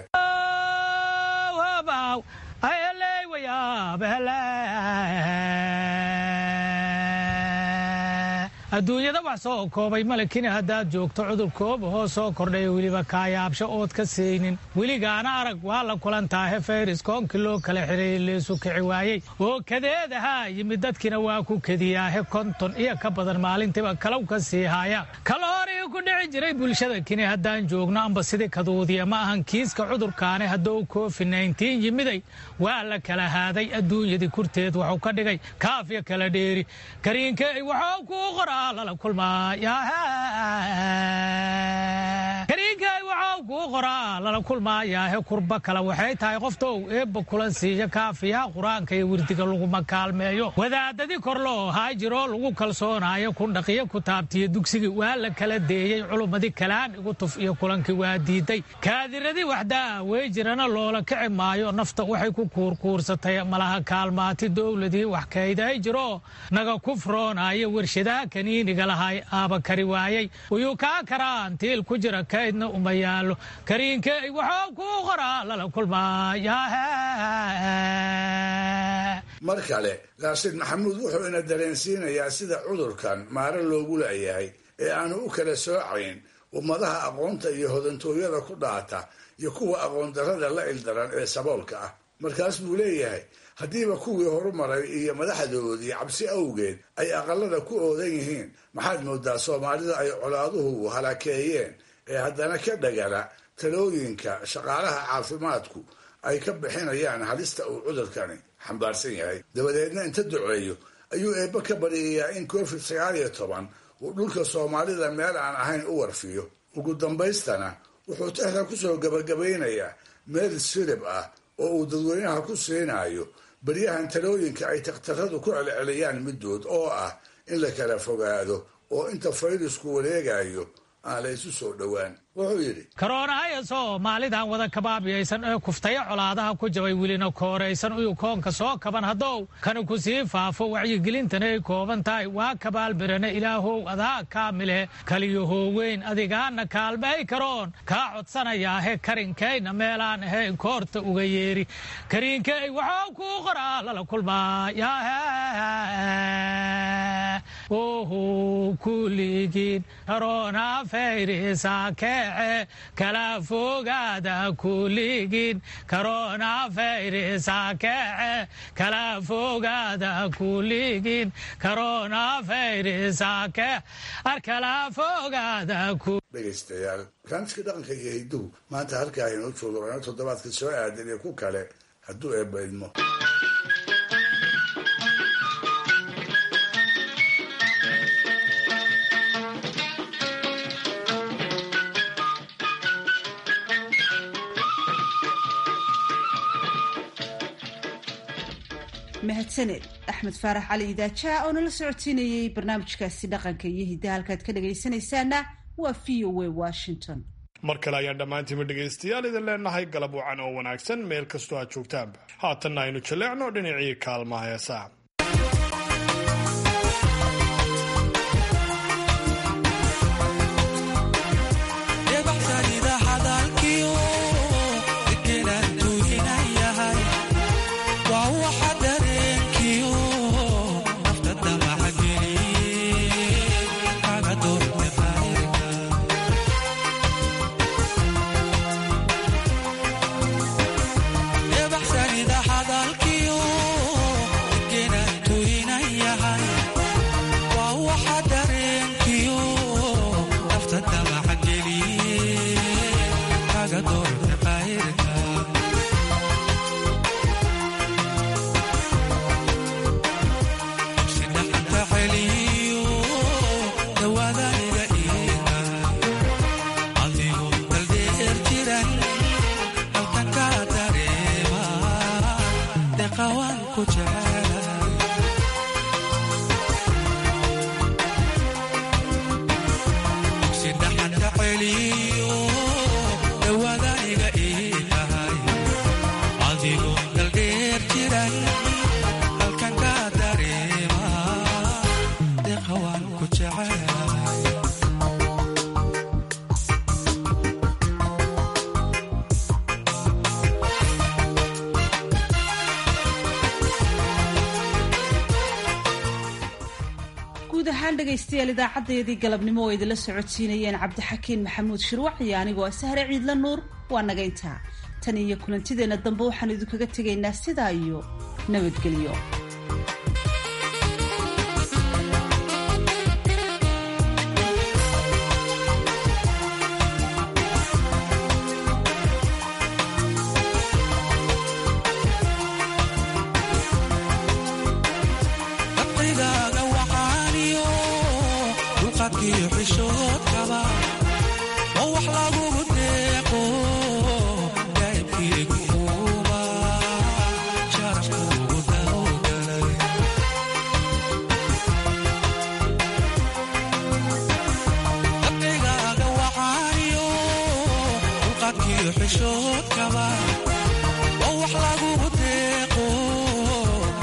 adduunyada wax soo koobay malekina haddaad joogto cudur koobahoo soo kordhaya weliba kaayaabsho ood ka saynin weligaana arag waa la kulantaahe fayris koonkii loo kala xireeyey leesu kici waayey oo kadeedahaa yimid dadkiina waa ku kediyaahe konton iyo ka badan maalintiiba kalow ka sii haya kaloorii ku dhici jiray bulshada kini haddaan joogno amba sidii kaduudiya ma ahan kiiska cudurkaani hadduu covid nneteen yimiday waa la kala haaday adduunyadii kurteed waxuu ka dhigay kaafya kala dheeri kariinkey waxuu kuu qoraa kariinkay waxau kuu qoraa lala kulmaayaahe kurba kale waxay tahay qoftou eebba kulan siiya kaafiyaha qur-aanka iyo wirdiga laguma kaalmeeyo wadaadadii kor loo haajiroo lagu kalsoonaayo kundhaqiyo kutaabtiyo dugsigii waa la kala deeyey culummadii kalaan igu tuf iyo kulankii waa diiday kaadiradii waxdaa wey jirana loola kici maayo nafta waxay ku kuurkuursatay malaha kaalmaati dowladii wax kayday jiroo naga kufroonaayo warshadaha kaniiniga lahay aaba kari waayey uyuu kaa karaan tiil ku jira kaydna uma yaallo kariinkey waxuu kuu qoraa lala kulmaaya mar kale raashid maxamuud wuxuu ina dareensiinayaa sida cudurkan maaro loogu la'yahay ee aanu u kala soocayn ummadaha aqoonta iyo hodantooyada ku dhaata iyo kuwa aqoon darrada la ildaran ee saboolka ah markaas buu leeyahay haddiiba kuwii horumaray iyo madaxdoodii cabsi awgeed ay aqalada ku oodan yihiin maxaad moodaa soomaalida ay colaaduhu halakeeyeen ee haddana ka dhagala talooyinka shaqaalaha caafimaadku ay ka bixinayaan halista uu cudurkani xambaarsan yahay dabadeedna inta duceeyo ayuu eebbe ka baryayaa in covid sagaal iyo toban uu dhulka soomaalida meel aan ahayn u warfiyo ugu dambaystana wuxuu texda kusoo gabagabaynayaa meel sirib ah oo uu dadweynaha ku siinayo baryahan talooyinka ay takhtaradu ku celceliyaan middood oo ah in la kala fogaado oo inta fayrasku wareegayo aan la isu soo dhowaan wuxuu yidhi karoonahaya soomaalidan wada kabaabiyaysan ee kuftaya colaadaha ku jabay welina kooraysan uyu koonka soo kaban haddow kana ku sii faafo wacyigelintana ay kooban tahay waa kabaalbirane ilaahow adaa kaamile kaliyo hooweyn adigaana kaalmay karoon kaa codsanayaahe karinkayna meelaan ahayn koorta uga yeeri kariinkay waxuu kuu qoraa lala kulmaaya ohu kuligiin karoona fayrisa keece kala fogaada kuligiin karoona fayrisa keece kala fogaada kuligiin karoona fayrisa kee arkala fogaada dhegaystayaal barnaamijka dhaqanka iyo hidduhu maanta halkaa inoo joogo waana toddobaadka soo aadan iyo ku kale hadduu eebba idmo mahadsaned axmed faarax cali idaajaa oo nala socodsiinayey barnaamijkaasi dhaqanka iyo hidda halkaad ka dhagaysanaysaana waa v o a washington mar kale ayaan dhammaantiinba dhegaystayaal idin leenahay galab wacan oo wanaagsan meel kastoo aad joogtaanba haatanna aynu jaleecno dhinacii kaalmaha heesaa guud ahaan dhegaystayaal idaacadeedii galabnimo oo idinla socodsiinayeen cabdixakiin maxamuud shirwac iyo anigoo sahre ciidla nuur waa nagayntaa tan iyo kulantideenna dambe waxaan idinkaga tegaynaa sidaa iyo nabadgelyo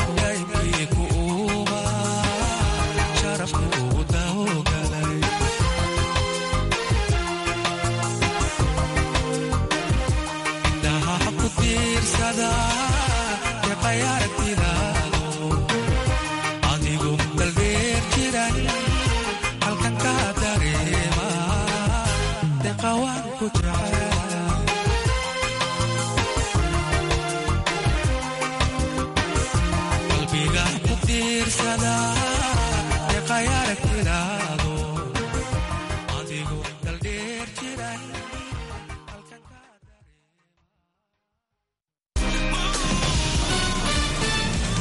sharafku ugu dawgalay dhimashada